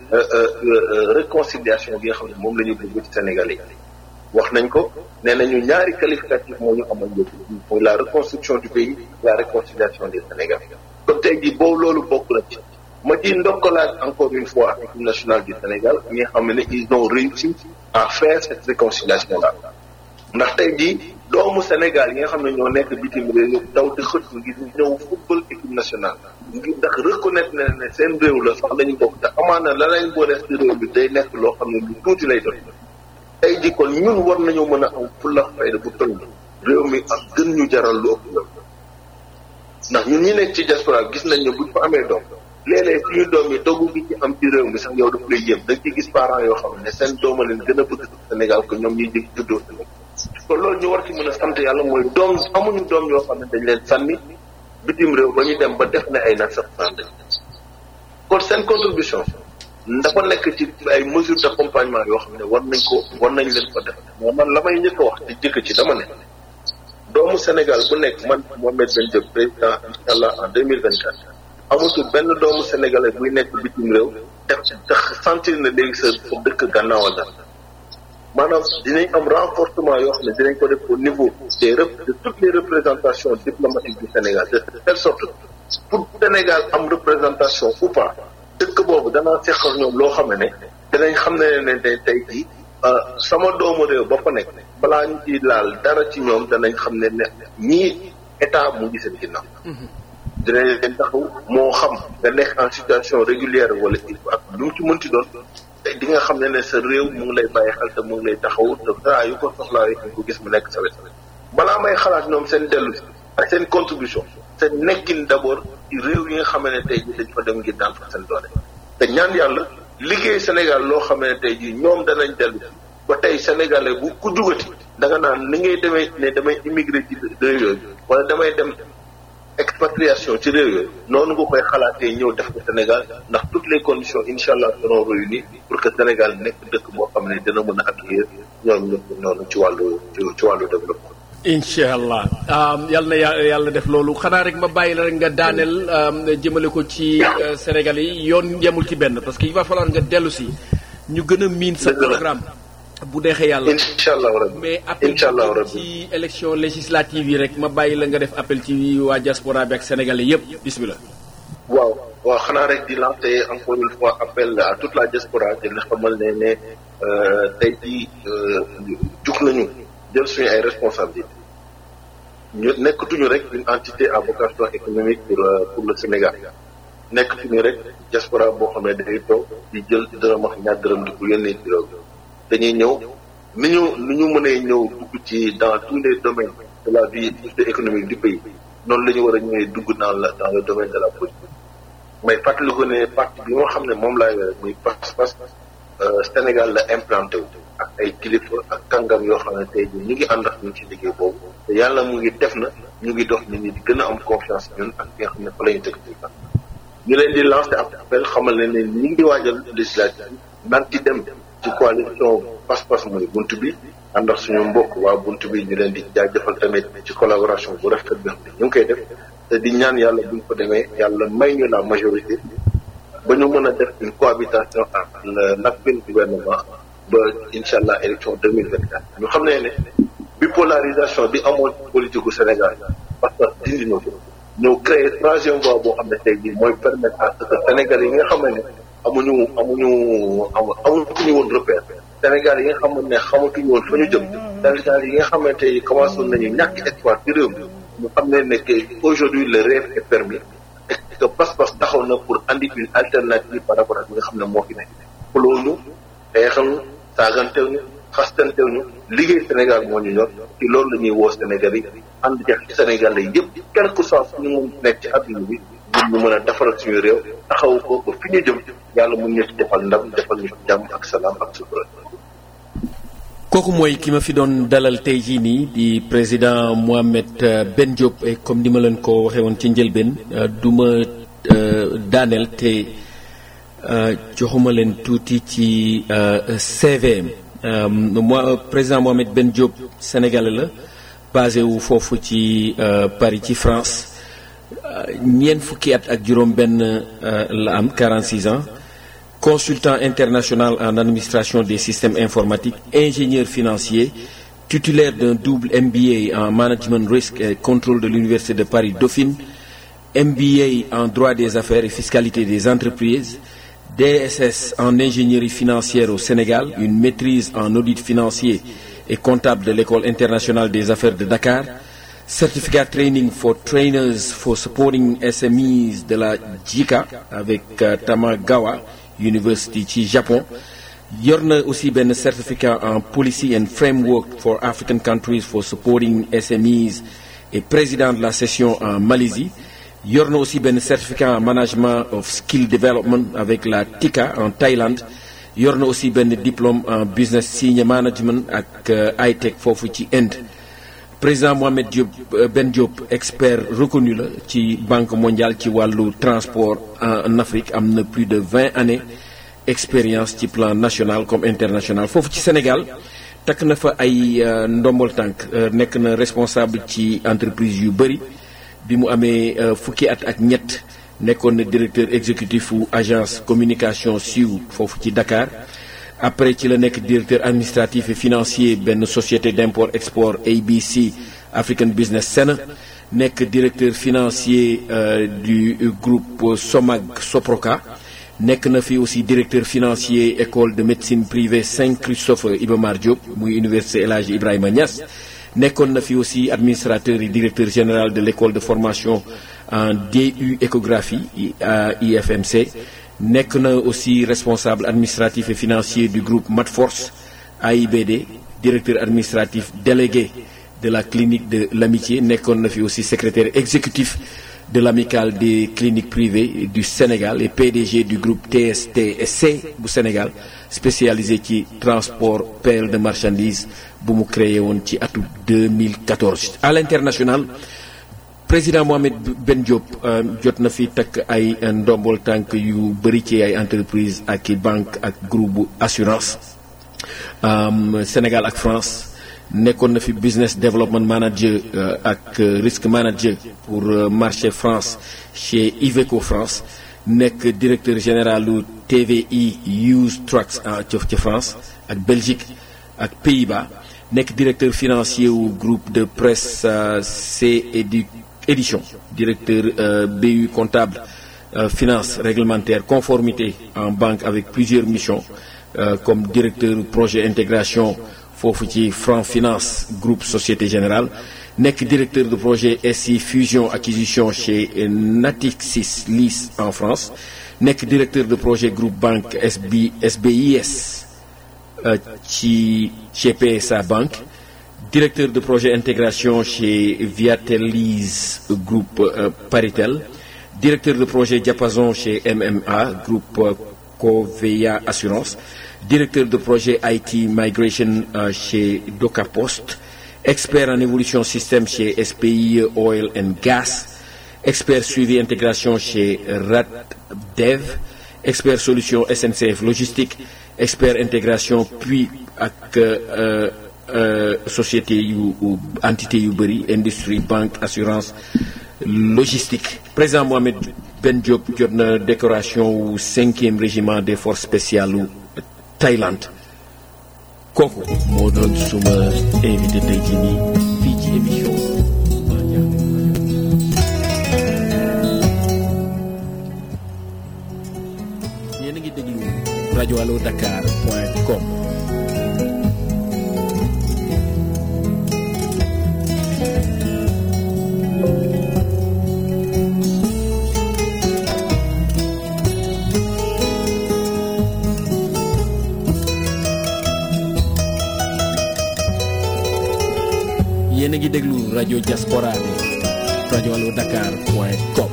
réconciliation bi nga xam ne moom la ñu bëgg ci Sénégalais yi wax nañ ko nee nañu ñaari qualificatif moo ñu amal njëkk mooy la reconstruction du pays la réconciliation des Sénégalais kon tey jii boobu loolu bokk na ci ma di ndokkalaat encore une fois équipe nationale du Sénégal ñi nga xam ne ils ont réussi à faire cette réconciliation là ndax tey jii doomu Sénégal yi nga xam ne ñoo nekk bitim réew daw di xët ngir ñëw football équipe nationale ngir ndax reconnaître na ne seen réew la sax lañu bokk te amaana la lañ boole ci réew bi day nekk loo xam ne lu tuuti lay doon tey jii kon ñun war nañoo mën a am fulla fayda bu toll réew mi ak gën ñu jaral lu ëpp loolu ndax ñun ñi nekk ci diaspora gis nañ ne buñ fa amee doom léeg-léeg suñu doom yi dogu gi ci am ci réew mi sax yow daf lay yéem da nga ci gis parents yoo xam ne seen dooma leen gën a bëgg Sénégal que ñoom ñuy jëg juddoo Sénégal kon loolu ñu war ci mën a sant yàlla mooy doom amuñu doom yoo xam ne dañ leen sànni bitim réew ba ñu dem ba def ne ay nag sax sànni kon seen contribution dafa nekk ci ay mesures d'accompagnement yoo xam ne war nañ ko war nañ leen ko def mais man la may njëkk a wax te jëkk ci dama ne doomu Sénégal bu nekk man Mohamed Ben Diop président incha allah en deux mille vingt quatre amatul benn doomu sénégalais buy nekk bitim réew def tax sentir na léegi sa sa dëkk gannaawal la maanaam dinañ am renforcement yoo xam ne dinañ ko def au niveau des de toutes les représentations diplomatiques du Sénégal de telle sorte pour Sénégal am représentation ou pas dëkk boobu danaa seqal ñoom loo xam ne dinañ xam ne ne ne tey jii sama doomu réew ba fa nekk balaa ñu ciy laal dara ci ñoom danañ xam ne ne ñii état mu ngi seen ginnaaw. dinañ leen taxaw moo xam nga nekk en situation régulière wala ak lu mu ci mënti doon te di nga xam ne ne sa réew mu ngi lay bàyyi xel te mu ngi lay taxaw te saa yu ko soxlaa yi ko gis mu nekk sa wet balaa may xalaat ñoom seen dellu ak seen contribution seen nekkin d'abord ci réew yi nga xam ne tey jii dañ fa dem ngir daan fa seen doole te ñaan yàlla liggéey Sénégal loo xam ne tey jii ñoom danañ dellu ba tey sénégalais bu ku jugati da nga naan ni ngay demee ne damay immigré ci réew yooyu wala damay dem expatriation ci réew yooyu noonu nga koy xalaatee ñëw def ko Sénégal ndax toutes les conditions incha allah seront réunies pour que Sénégal nekk dëkk boo xam ne dina mën a accueillir ñoom ñëpp noonu ci wàllu ci wàllu développement. incha allah yal na yàlla def loolu xanaa rek ma bàyyi la rek nga daaneel jëmale ko ci Sénégal yi yoon yemul ci benn parce que il va falloir nga dellu si ñu gën a miin sa programme. bu deexee yàlla incha allah rabbi mais appel ci élection législative yi rek ma bàyyi la nga def appel ci waa diaspora bi ak sénégalais yépp bismillah waaw waaw xanaa rek di lancer encore une fois appel à toute la diaspora di la xamal ne ne tey jii jug nañu jël suñu ay responsabilités ñu nekkatuñu rek une entité à vocation économique pour pour le Sénégal nekkatuñu rek diaspora boo xam ne day toog di jël dërëm ak ñaar dërëm di ko yónnee ci réew dañuy ñëw ni ñu ni ñu mënee ñëw dugg ci dans tous les domaines de la vie économique du pays noonu la ñu war a ñëwee dugg dans la dans le domaine de la politique may fàttaliku ne parti bi nga xam ne moom laay wér muy pas-pas Sénégal la implanté wu ak ay kilifa ak kàngam yoo xam ne tey jii ñu ngi ànd ak ñun ci liggéey boobu te yàlla mu ngi def na ñu ngi dox nit ñi di gën a am confiance ñun ak nga xam ne fa la ñu tëgg ci ñu leen di lancer appel xamal ne ne ñu ngi waajal législative naan ci dem ci coalition pas-pas mooy bunt bi ànd ak suñu mbokk waa bunt bi ñu leen di jaajëfal tamit ci collaboration bu rafet bi xam ne ñu ngi koy def te di ñaan yàlla buñ ko demee yàlla may ñu la majorité ba ñu mën a def une cohabitation ak l'actuel gouvernement ba incha allah élection deux mille vingt quatre ñu xam ne ne bipolarisation bi amoon politique gu Sénégal parce que dindi na ko ñëw créer troisième voie boo xam ne tey jii mooy permettre à ce que Sénégal yi nga xam ne amuñu amuñu amuñu woon repère Sénégal yi nga xamante ne xamatuñu woon fa ñu jëm Sénégal yi nga xamante ni commencé woon nañu ñàkk espoir ci réew mi ñu xam ne ne que aujourd'hui le rêve est permis et que pas-pas taxaw na pour andi une alternative par rapport ak li nga xam ne moo fi nekk xulóoñu xeexal saagantew ñu xastantew ñu liggéey Sénégal moo ñu ñor ci loolu la ñuy woo Sénégal yi ànd ci Sénégal yi yëpp quel que soit fu ñu mun nekk ci adduna bi ñu mën a defaral suñu réew taxaw ko ba fi ñu jëm yàlla mun ñu ci defal ndam defal ñu jàmm ak salaam ak sutura kooku mooy ki ma fi doon dalal tey jii nii di président Mohamed Ben Diop et comme ni ma leen ko waxee woon ci njëlbeen du ma daaneel te joxuma leen tuuti ci CVM moi président Mohamed Ben Diop sénégalais la basé wu foofu ci Paris ci France ñeent fukki at ak juróom benn la am 46 ans consultant international en administration des systèmes informatiques ingénieur financier titulaire d'un double MBA en management risque et contrôle de l'université de Paris Dauphine MBA en droit des affaires et fiscalité des entreprises DSS en ingénierie financière au Sénégal une maîtrise en audit financier et comptable de l'école internationale des affaires de Dakar certificat training for trainers for supporting SMEs de la JICA avec euh, Tamagawa University ci Japon yor na aussi benn certificat en policy and framework for African countries for supporting SMEs et président de la session en Malaisie yor na aussi benn certificat en management of skill development avec la TICA en Thaïlande yor na aussi benn diplôme en business senior management ak high-tech foofu ci Inde président Mohamed Diop Ben Diop expert reconnu la ci banque mondiale ci wàllu transport en Afrique am na plus de vingt années expérience ci plan national comme international foofu ci Sénégal takk na fa ay ndombol tànk nekk na responsable ci entreprise yu bëri bi mu amee fukki at ak ñett nekkoon na directeur exécutif wu agence communication siiw foofu ci Dakar après ci la nekk directeur administratif et financier benn société d'import export ABC African Business Center nekk directeur financier du groupe Somag Soproca nekk na fi aussi directeur financier école de médecine privée Saint-Christophe Iba Mar Diop muy université El Hadji Ibrahima Niass nekkoon na fi aussi administrateur et directeur général de l'école de formation en DU échographie à IFMC nekk na aussi responsable administratif et financier du groupe Matforce AIBD directeur administratif délégué de la clinique de l'amitié nekkoon na fi aussi secrétaire exécutif de l'amicale des cliniques privées du Sénégal et PDG du groupe TSTC bu Sénégal spécialisé ci transport pelle de marchandises bu mu créé woon ci atu 2014 à l'international président Mohamed Ben Diop jot na fi takk ay ndombol tànk yu bëri ci ay entreprise ak i banque ak groupe assurance Sénégal ak France nekkoon na fi business development manager ak risk manager pour marché France chez Iveco France nekk directeur général lu TVI Use Trucks ci France ak Belgique ak Pays-Bas nekk directeur financier wu groupe de presse C édition directeur BU comptable finance réglementaire conformité en banque avec plusieurs missions comme directeur projet intégration foofu ci Franc Finance groupe Société Générale nekk directeur de projet SI fusion acquisition chez Natixis LIS en France nekk directeur de projet groupe banque SB SBIS ci chez PSA Banque directeur de projet intégration chez Viatelise groupe Paritel directeur de projet diapason chez MMA groupe Covea Assurance directeur de projet IT Migration euh, chez DocaPost, expert en évolution système chez SPI Oil and Gas, expert suivi intégration chez RATDEV, expert solution SNCF Logistique, expert intégration puis ak euh, euh, société yu entité yu bëri industrie banque assurance logistique président Mohamed Ben Diop jot na décoration wu cinquième régiment des forces spéciales u Thaïlande kooku moo doon suma invité tey jii nii fii ci émission yéen a ngi déglu rajo allo dakar point com yéen a ngi déglu rajo diaspora bi rajo allo dakar point com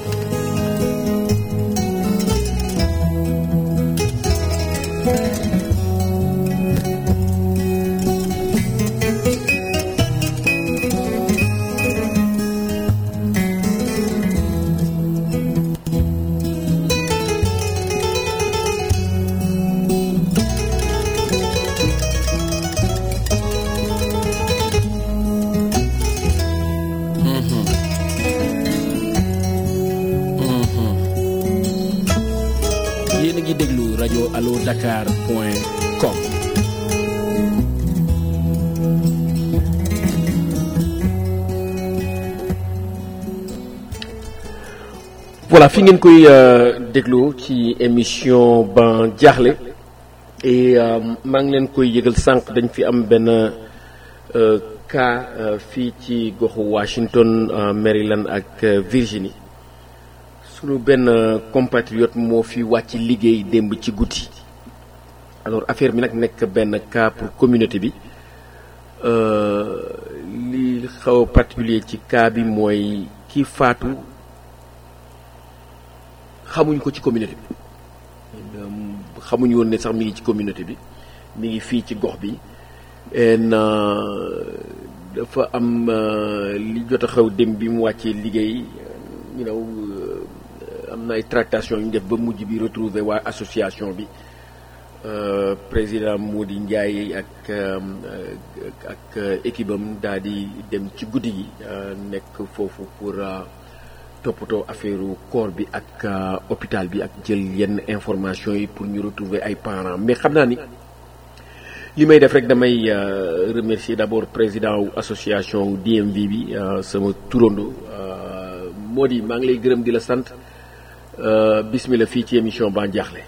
alodakar.com. voilà fi ngeen koy déglu ci émission ban jaaxle et maa ngi leen koy yëgal sànq dañ fi am benn cas fii ci goxu Washington Maryland ak Virginie sunu benn compatriote moo fi wàcc liggéey démb ci guddi alors affaire bi nag nekk benn cas pour communauté bi li xaw a particulier ci cas bi mooy ki faatu xamuñ ko ci communauté bi xamuñ woon ne sax mi ngi ci communauté bi mi ngi fii ci gox bi en dafa am li jot a xew dem bi mu wàccee liggéey you know am na ay tractation yu ñu def ba mujj bi retrouver waa association bi président Mody Ndiaye ak ak équipe am daal di dem ci guddi gi nekk foofu pour toppatoo affaire corps bi ak hôpital bi ak jël yenn information yi pour ñu retrouver ay parents mais xam naa ni li may def rek damay remercier d'abord président wu association DMV bi sama turando Mody maa ngi lay gërëm di la sant bismillah fii ci émission Ban Diakhale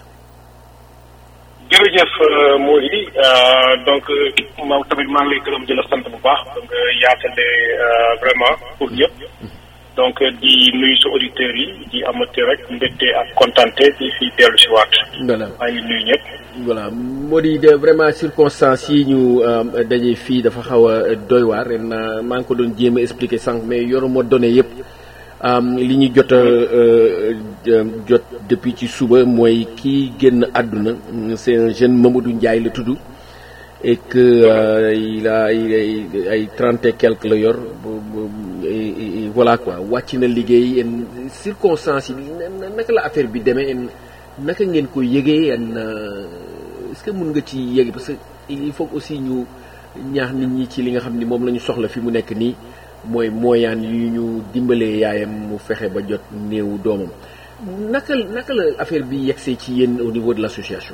jërëjëf Mody donc moom tamit maa ngi lay gërëm di la sant bu baax nga yaatale vraiment pour ñëpp donc di nuyu sa auditeurs yi di amati rek mbégte ak kontante di fi dellu si waat. voilà maa ngi nuyu ñëpp. voilà Mody de vraiment circonstances yi ñu daje fii dafa xaw a doy waar ren maa ngi ko doon jéem a expliquer sànq mais yoruma données yëpp li ñu jot a jot depuis ci suba mooy kii génn àdduna c'est un jeune Mamadou Ndiaye la tudd et que il a ay trente et quelque la yor. voilà quoi wàcc na liggéey en circonstances yi naka la affaire bi demee en naka ngeen ko yëgee en est-ce que mun nga ci yëg parce que il faut aussi ñu ñaax nit ñi ci li nga xam ni moom la ñu soxla fi mu nekk nii mooy mooyaan yu ñu dimbalee yaayam mu fexe ba jot néewu doomam naka naka la affaire bi yegsee ci yéen au niveau de l'association.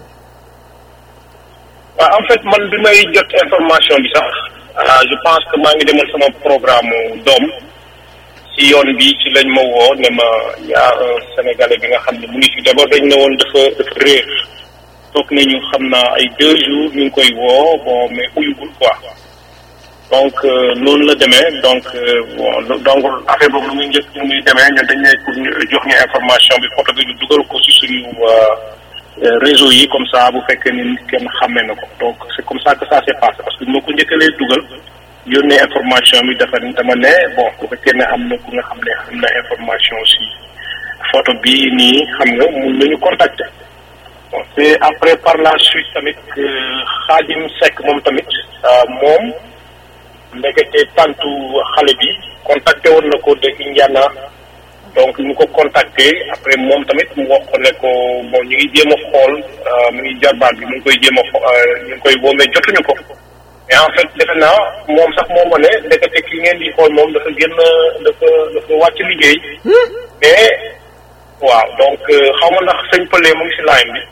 waaw en fait man bi may jot information bi sax je pense que maa ngi demal sama programme doom. ci yoon bi ci lañ ma woo ne ma yaa un sénégalais bi nga xam ne mu ngi fi d'abord dañ ne woon dafa dafa réer toog nañu xam naa ay deux jours ñu ngi koy woo bon mais uyugul quoi donc noonu la demee donc bon donc affaire boobu lu muy njëkk lu muy demee ñun dañ ne pour ñu jox ñu information bi photo bi ñu dugal ko ci suñu réseau yi comme ça bu fekkee ni kenn xàmmee na ko donc c'est comme ça que ça s'est passé parce que moo ko njëkkalee dugal yónnee information bi dafa dama ne bon bu fekkee ne am na ku nga xam ne am na information si photo bi nii xam nga mun nañu contacter bon c'est après par la suite tamit Khadim Seck moom tamit moom ndekete tantu xale bi contacté woon na ko de Indiana donc ñu ko contacté après moom tamit mu wax ko ne ko bon ñu ngi jéem a xool mu ngi jarbaat bi mu ngi koy jéem a ñu ngi koy woo mais jotuñu ko mais en fait defe naa moom sax moo ma ne ndekete ki ngeen di xool moom dafa génn dafa dafa wàcc liggéey mais waaw donc xaw ma ndax sëñ Pële mu ngi si line bi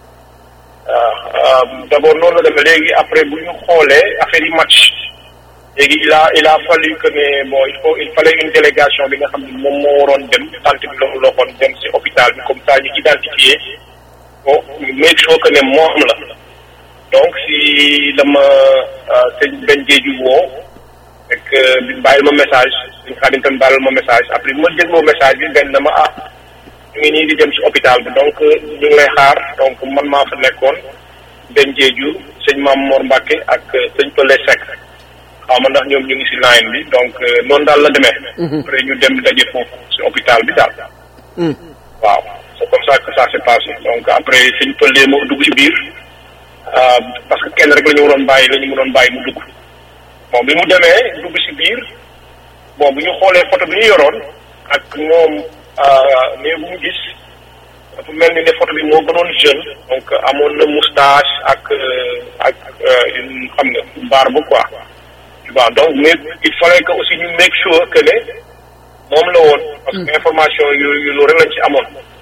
waaw d'abord noonu la demee léegi après bu ñu xoolee affaire yi match léegi il a il a fallu que ne bon il faut il fallait une délégation bi nga xam ne moom moo waroon dem tant bi la mu loxoon dem si hôpital bi comme ça ñu identifier bon ñu make sure que ne moom la donc si dama sëñ benn géeju woo fekk bi bàyyil ma message suñ xaadim tam bàyyil ma message après bi ma dégloo message bi benn dama ah ñu ngi nii di dem si hôpital bi donc ñu ngi lay xaar donc man maa fa nekkoon benn géeju sëñ Maam Mor Mbacke ak sëñ Pële Seck xaw ma ndax ñoom ñu ngi si line bi donc noonu daal la demee après ñu dem daje foofu si hôpital bi daal waaw c'est comme ça que ça s'est passé donc après sëñ Pële moo dugg si biir parce que kenn rek la ñu waroon bàyyi la ñu mënoon bàyyi mu dugg bon bi mu demee dugg ci biir bon bu ñu xoolee photo bi ñu yoroon ak moom mais bu mu gis dafa mel ni ne photo bi moo gënoon jeune donc amoon na moustache ak ak xam nga barbe quoi waaw donc mais il fallait que aussi ñu make sure que ne moom la woon parce que information yu yu lu rek lañ ci amoon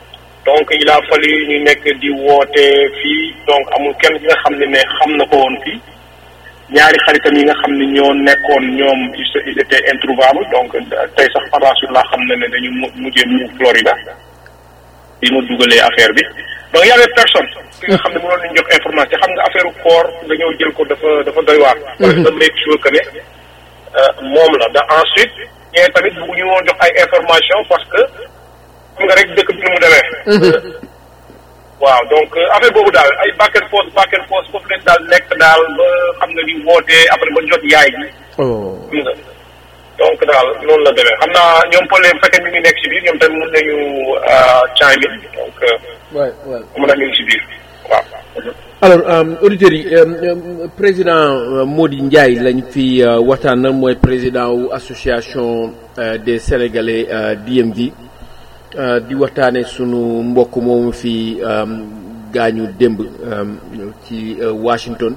donc il a fallu ñu nekk di woote fii donc amul kenn ki nga xam ne ne xam na ko woon fii ñaari xaritam yi nga xam ne ñoo nekkoon ñoom ils étaient introuvables donc tey sax par la suite laa xam ne ne dañu mujjee mu Florida bi mu dugalee affaire bi donc y avait personne ki nga xam ne mënoon nañu jox information xam nga affaire koor nga ñëw jël ko dafa dafa doy waar parce que make sure que ne moom la da ensuite ñee tamit bëgguñu woon jox ay information parce que xam nga rek dëkk bi ni mu demee waaw donc affaire boobu daal ay back and forth back and forth foofu leen daal nekk daal ba xam nga di wootee après ba jot yaay ji xam nga donc daal noonu la demee xam naa ñoom Paul bu fekkee ñu ngi nekk si biir ñoom tamit mën nañu chime in donc waay waay mën na ñu ngi si biir waaw alors auditeurs yi président Mody Ndiaye lañ fi waxtaanal mooy président wu association des sénégalais DMV di waxtaane sunu mbokk moomu fi gaañu démb ci Washington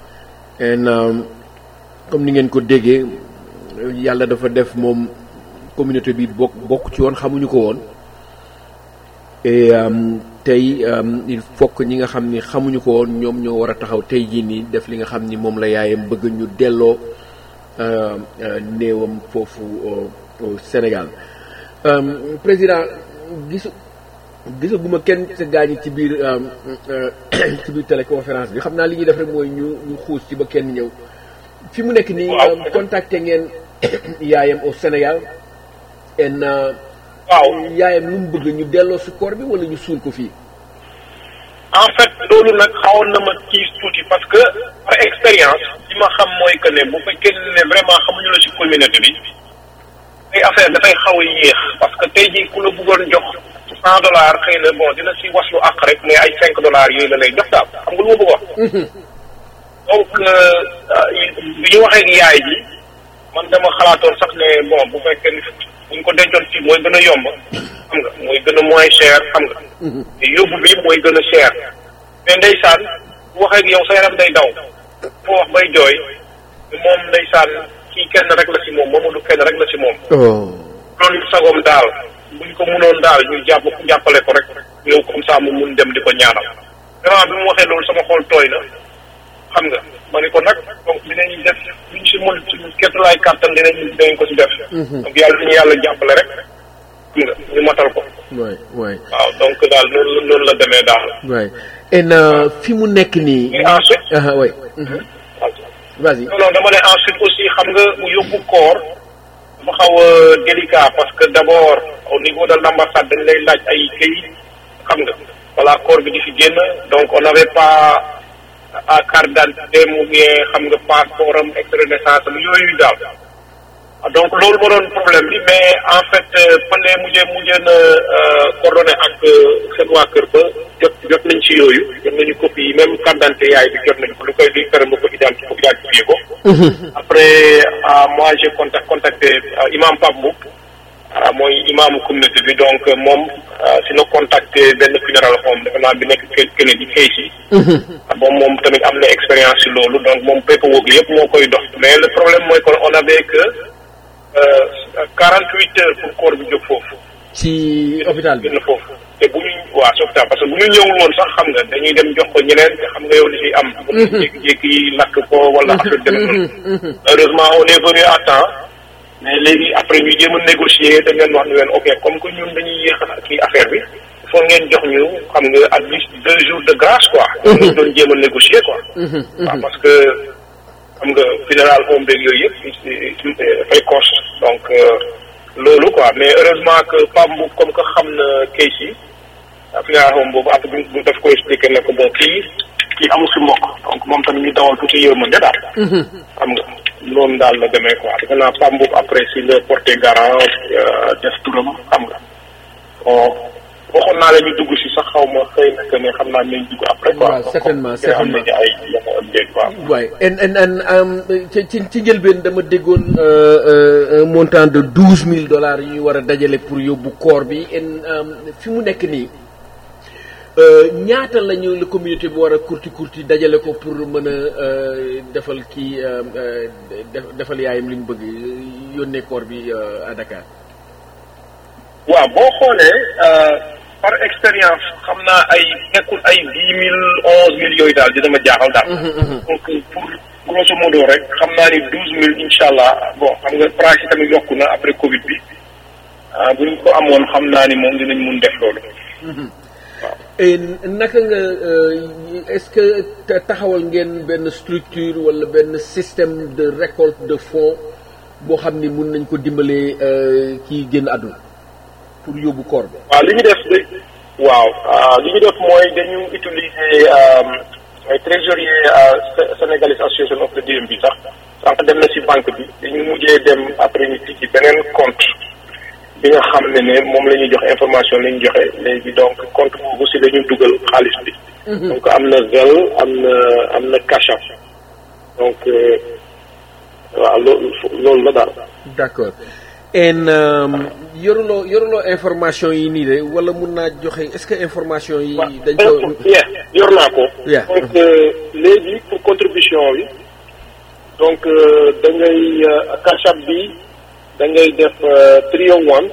en comme ni ngeen ko déggee yàlla dafa def moom communauté bi bokk bokk ci woon xamuñu ko woon et tey il faut que ñi nga xam ni xamuñu ko woon ñoom ñoo war a taxaw tey jii nii def li nga xam ni moom la yaayam bëgg ñu delloo néewam foofu au Sénégal président gisu gisaguma kenn sa gaañi ci biir ci biir téléconférence bi xam naa li ñuy def rek mooy ñu ñu xuus ci ba kenn ñëw fi mu nekk nii contacté ngeen yaayam au Sénégal en waaw yaayam lu mu bëgg ñu delloo si koor bi wala ñu suul ko fii en fait loolu nag xawoon na ma kiis tuuti parce que par expérience li ma xam mooy que ne bu fekkee ne vraiment xamuñu la ci communauté bi ay affaire dafay xaw a yéex parce que tey jii ku la bëggoon jox cent dollars xëy na bon dina si waslu àq rek mais ay cinq dollars yooyu la lay jox daal xam nga lu ma bëgg wax donc bi ñu waxee ak yaay ji man dama xalaatoon sax ne bon bu fekkee ni buñ ko dencoon fii mooy gën a yomb xam nga mooy gën a moins cher xam nga te yóbbu bi mooy gën a cher mais ndeysaan bu waxee ak yow sa yaram day daw foo wax bay jooy moom ndeysaan kii kenn rek la si moom Mamadou kenn rek la si moom loolu sagoom daal buñ ko mënoon daal ñu jàpp jàppale ko rek ñëw comme ça mu mun dem di ko ñaanal vraiment bi mu waxee loolu sama xol tooy na xam nga ma ne ko nag donc dinañ def luñ si mën suñu kettulaay kàttan dinañ dinañ ko si def donc yàlla dañu yàlla jàppale rek xam nga ñu matal ko waay waay waaw donc daal noonu noonu la demee daal waay en fi mu nekk nii et ensuite ah waay vas-y non non dama ne ensuite aussi xam nga mu yóbbu koor dafa xaw a délicat parce que d'abord au niveau de l'ambassade dañ lay laaj ay këyit xam nga voilà koor bi di fi génn donc on n'avait pas à carte d'identité mu bien xam nga passeport am extrait de naissance am yooyu daal donc loolu moo doon problème bi mais en fait pande mujjee mujjee na coordonné ak seen waa kër ba jot jot nañ ci yooyu jot nañu copie yi même carte d'identité yaay bi jot nañ ko lu koy luy pere nga ko identi ko identifié ko après moi j'ai contact contacté imam Pape Mboup mooy imaamu communauté bi donc moom si na contacté benn funéral home defe naa bi nekk Kennedy Casey bon moom tamit am na expérience si loolu donc moom paperwork yëpp moo koy dox mais le problème mooy kon on avait que quarante huit heures pour corps bi jóg foofu ci hôpital bi génn foofu te bu ñu waa si hôpital parce que bu ñu ñëwul woon sax xam nga dañuy dem jox ko ñeneen te xam nga yow li fi am bu ñu jékki-jékki lakk ko wala affaire dem heureusement on est venu à temps mais léegi après ñu jéem a négocier dañ leen wax ne leen ok comme que ñun dañuy yéex a kii affaire bi il faut ngeen jox ñu xam nga at least deux jours de grâce quoi. ñu doon jéem a négocier quoi. waaw parce que xam nga funéral home beeg yooyu yëpp dafay cost donc loolu quoi mais heureusement que Pape Mboup comme que xam na case yi funéral home boobu après bu daf ko expliqué ne ko bon kii kii amul si mbokk donc moom tamit ñu dawal tuuti yërmande daal. xam nga. loolu daal la demee quoi defe naa Pape Mboup après si le porté garant def turam xam nga bon waxoon naa la ñu dugg si sax xaw ma xëy na que ne xam naa nañ dugg après quoi waaw certainement am certainement nañu ay yenn update quoi waay en en en ci ci ci njëlbeen dama déggoon un montant de douze mille dollars yu ñuy war a dajale pour yóbbu koor bi en fi mu nekk nii ñaata lañu la communauté bi war a kurti kurti dajale ko pour mën a defal kii defal yaayam li mu bëgg yónnee koor bi à Dakar. waaw boo xoolee par expérience xam naa ay nekkul ay dix mille onze mille yooyu daal dina ma jaaxal daal. donc pour grosso modo rek xam naa ni douze mille incha allah bon xam nga price yi tamit yokku na après Covid bi ah bu ñu ko amoon xam naa ni moom dinañ mun def loolu. et naka nga est-ce que taxawal ngeen benn structure wala benn système de récolte de fonds boo xam ni mun nañ ko dimbalee kii génn àdduna pour yóbbu koor bi. waaw li ñu def de waaw li ñu def mooy dañu utiliser ay trésorier sénégalais association of the DMB sax sànq dem na ci banque bi dañu mujjee dem après ñu tijji beneen compte bi nga xam ne ne moom la ñuy jox information la ñu joxe léegi donc compte boobu ci la ñu dugal xaalis bi. donc am na Zelle am na am na Cash App donc waaw loolu loolu la daal. d'accord en yoruloo yoruloo information yi nii de wala mun naa joxe est-ce que information yi. dañ ko yor naa ko. Yeah. donc léegi pour contribution bi donc da ngay Cash App bi da ngay def three oh one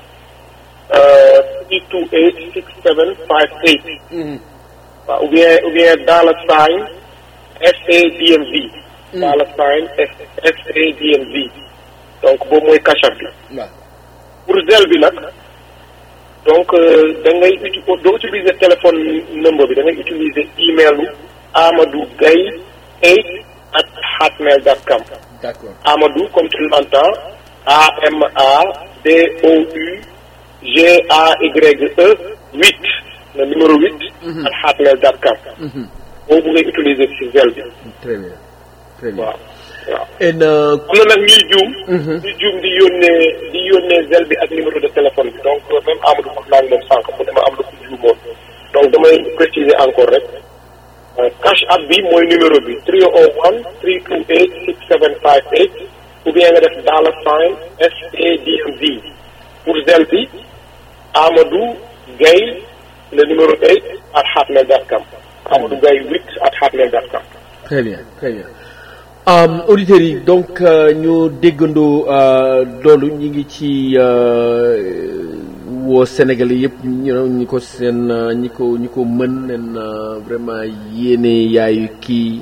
three two eight six seven five eight. waaw ou bien ou bien dollar sign SADMV. dollar sign SADMV. donc boobu mooy Cash App bi. waaw pour Zelle bi nag donc da ngay uti doo utiliser téléphone number bi da ngay utiliser email u Amadou Gaye eight at hotmail dot com d'accord Amadou comme tu l'entends A M A D O U G A Y E huit le numéro huit at hotmail dot com boobu ngay utiliser ci Zelle bi très bien très bien waaw waaw en am na nag ñuy juum ñuy juum di yónnee di yónnee zel bi ak numéro de téléphone bi donc même Amadou wax naa moom sànq mu ne ma am na ku juumoon donc damay préciser encore rek cash app bi mooy numéro bi 301 328 6758 ou bien nga def dollar sign SADMV pour zel bi Amadou Gaye le numéro 8 at hotmail dot com Amadou Gaye 8 at hotmail dot com très bien très bien Um, auditeurs yi donc euh, ñu déggandoo euh, loolu ñi ngi ci euh, woo Sénégalais yëpp ñu know ñi ko seen ñi ko ñi ko mën nen vraiment yéene yaayu kii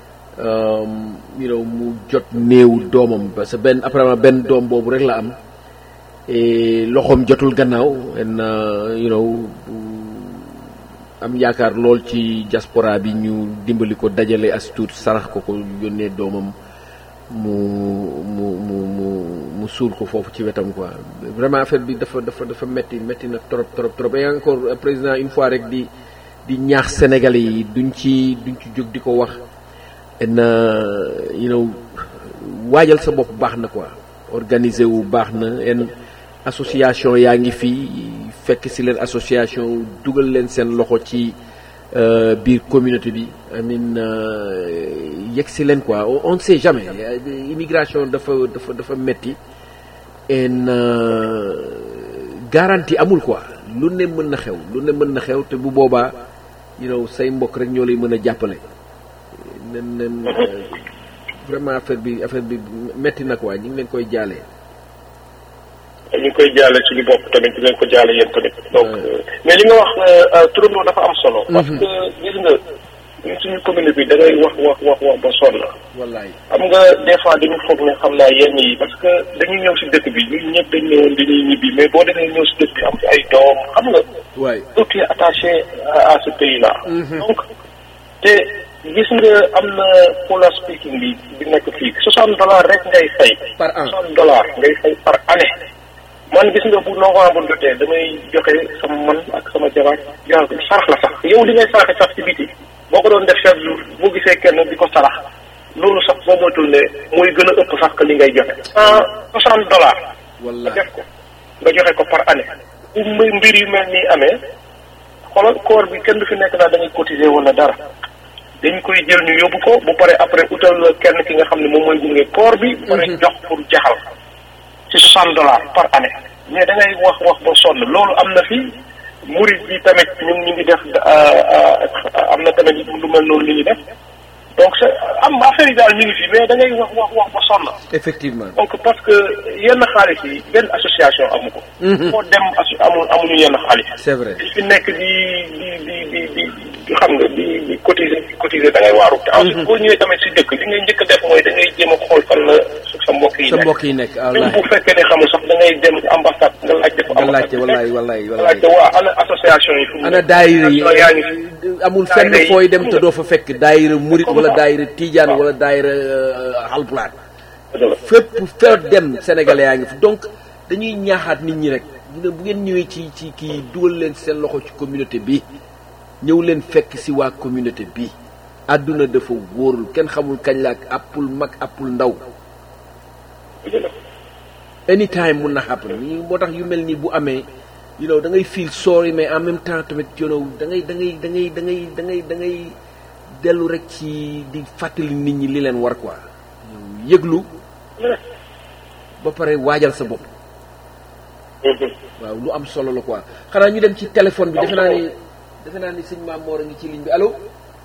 um, you know mu jot néew doomam parce que benn apparemment benn doom boobu rek la am et loxoom jotul gannaaw en you know am yaakaar lool ci diaspora bi ñu dimbali ko dajale as tuut sarax ko ko yónnee doomam mu mu mu mu mu suul ko foofu ci wetam quoi vraiment affaire bi dafa dafa dafa metti metti na trop trop trop et encore président une fois rek di di ñaax sénégalais yi duñ ci duñ ci jóg di ko wax na you know waajal sa bopp baax na quoi organiser wu baax na en association yaa ngi fii fekk ci leen association dugal leen seen loxo ci biir communauté bi amin yegg si leen quoi on ne sait jamais immigration dafa dafa dafa metti en garantie amul quoi lu ne mën na xew lu ne mën na xew te bu boobaa you know say mbokk rek ñoo lay mën a jàppale nen nen vraiment affaire bi affaire bi metti na quoi ñu ngi leen koy jaalee ñu ngi koy jaale suñu bopp tamit di leen ko jaale yéen tamit donc mais li nga wax turandoo dafa am solo parce que gis nga ñun suñu commune bi da ngay wax wax wax wax ba sonn wallaay xam nga des fois dañu foog ne xam naa yenn yi parce que dañuy ñëw si dëkk bi ñun ñëpp dañ ñëwoon dañuy ñibbi mais boo demee ñëw si dëkk bi am ci ay doom xam nga waay tout est attaché à ce pays là donc te gis nga am na polar speaking bi bi nekk fii soixante dollars rek ngay fay par an soixante dollars ngay fay par année man gis nga bu novembre jotee damay joxe sama man ak sama jabar yaa sarax la sax yow li ngay saraxe sax ci biti boo ko doon def chaque jour boo gisee kenn di ko sarax loolu sax boo moytul ne mooy gën a ëpp sax que li ngay joxe cent soixante dollars nga wallaay def ko nga joxe ko par année bu mbir mbir yu mel nii amee xoolal koor bi kenn du fi nekk naa da ngay cotiser wala dara dañ koy jël ñu yóbbu ko bu pare après utal la kenn ki nga xam ne moom mooy gunge koor bi bu pare jox pour jaxal ci soixante dollars par année mais da ngay wax wax ba sonn loolu am na fi murid bi tamit ñun ñu ngi def am na tamit lu mel noonu li ñu def donc c'est am affaire yi daal ñu ngi fi mais da ngay wax wax wax ba sonn. effectivement donc parce que yenn xaalis yi benn association amu ko. foo dem asu amul amuñu yenn xaalis. c'est vrai di fi nekk di di di di di di xam nga di di cotiser di cotiser da ngay waaru. te ensuite boo ñëwee tamit si dëkk li ngay njëkk a def mooy da ngay jéem a xool fan la sa mbokk yi sa nekk. mbokk yi nekk même wallaay bu fekkee ne xamul sax da ngay dem ambassade nga laajte fa nga laajte ambassade bi wallaay nekk. wallaay nga wallaay laajte waa ana association yi fu mu ana nekk. daayira yi yaa ngi fi. amul fenn daayira yi fooy dem te xam nga. doo fa fekk daayira murit Comme wala ça. daayira tijaan Waaw. wala daayira euh, halpulaar dëgg la. fépp fépp dem sénégalais yaa ngi fi donc dañuy ñaaxaat nit ñi rek bu ne bu ngeen ñëwee ci ci kii dugal leen seen loxo ci communauté bi ñëw leen fekk si waa communauté bi àdduna dafa wóorul kenn xamul kañ la ak appul mag appul ndaw dëgg la. anytime mun na happen ñu moo tax yu mel nii bu amee you know da ngay feel sorry mais en même temps tamit you know da ngay da ngay da ngay da ngay da ngay da ngay dellu rek ci di fàttali nit ñi li leen war quoi yëglu ba pare waajal sa bopp waaw lu am solo la quoi xanaa ñu dem ci téléphone bi defe naa ni defe naa ni sëñ Maam Moor a ngi ci ligne bi allo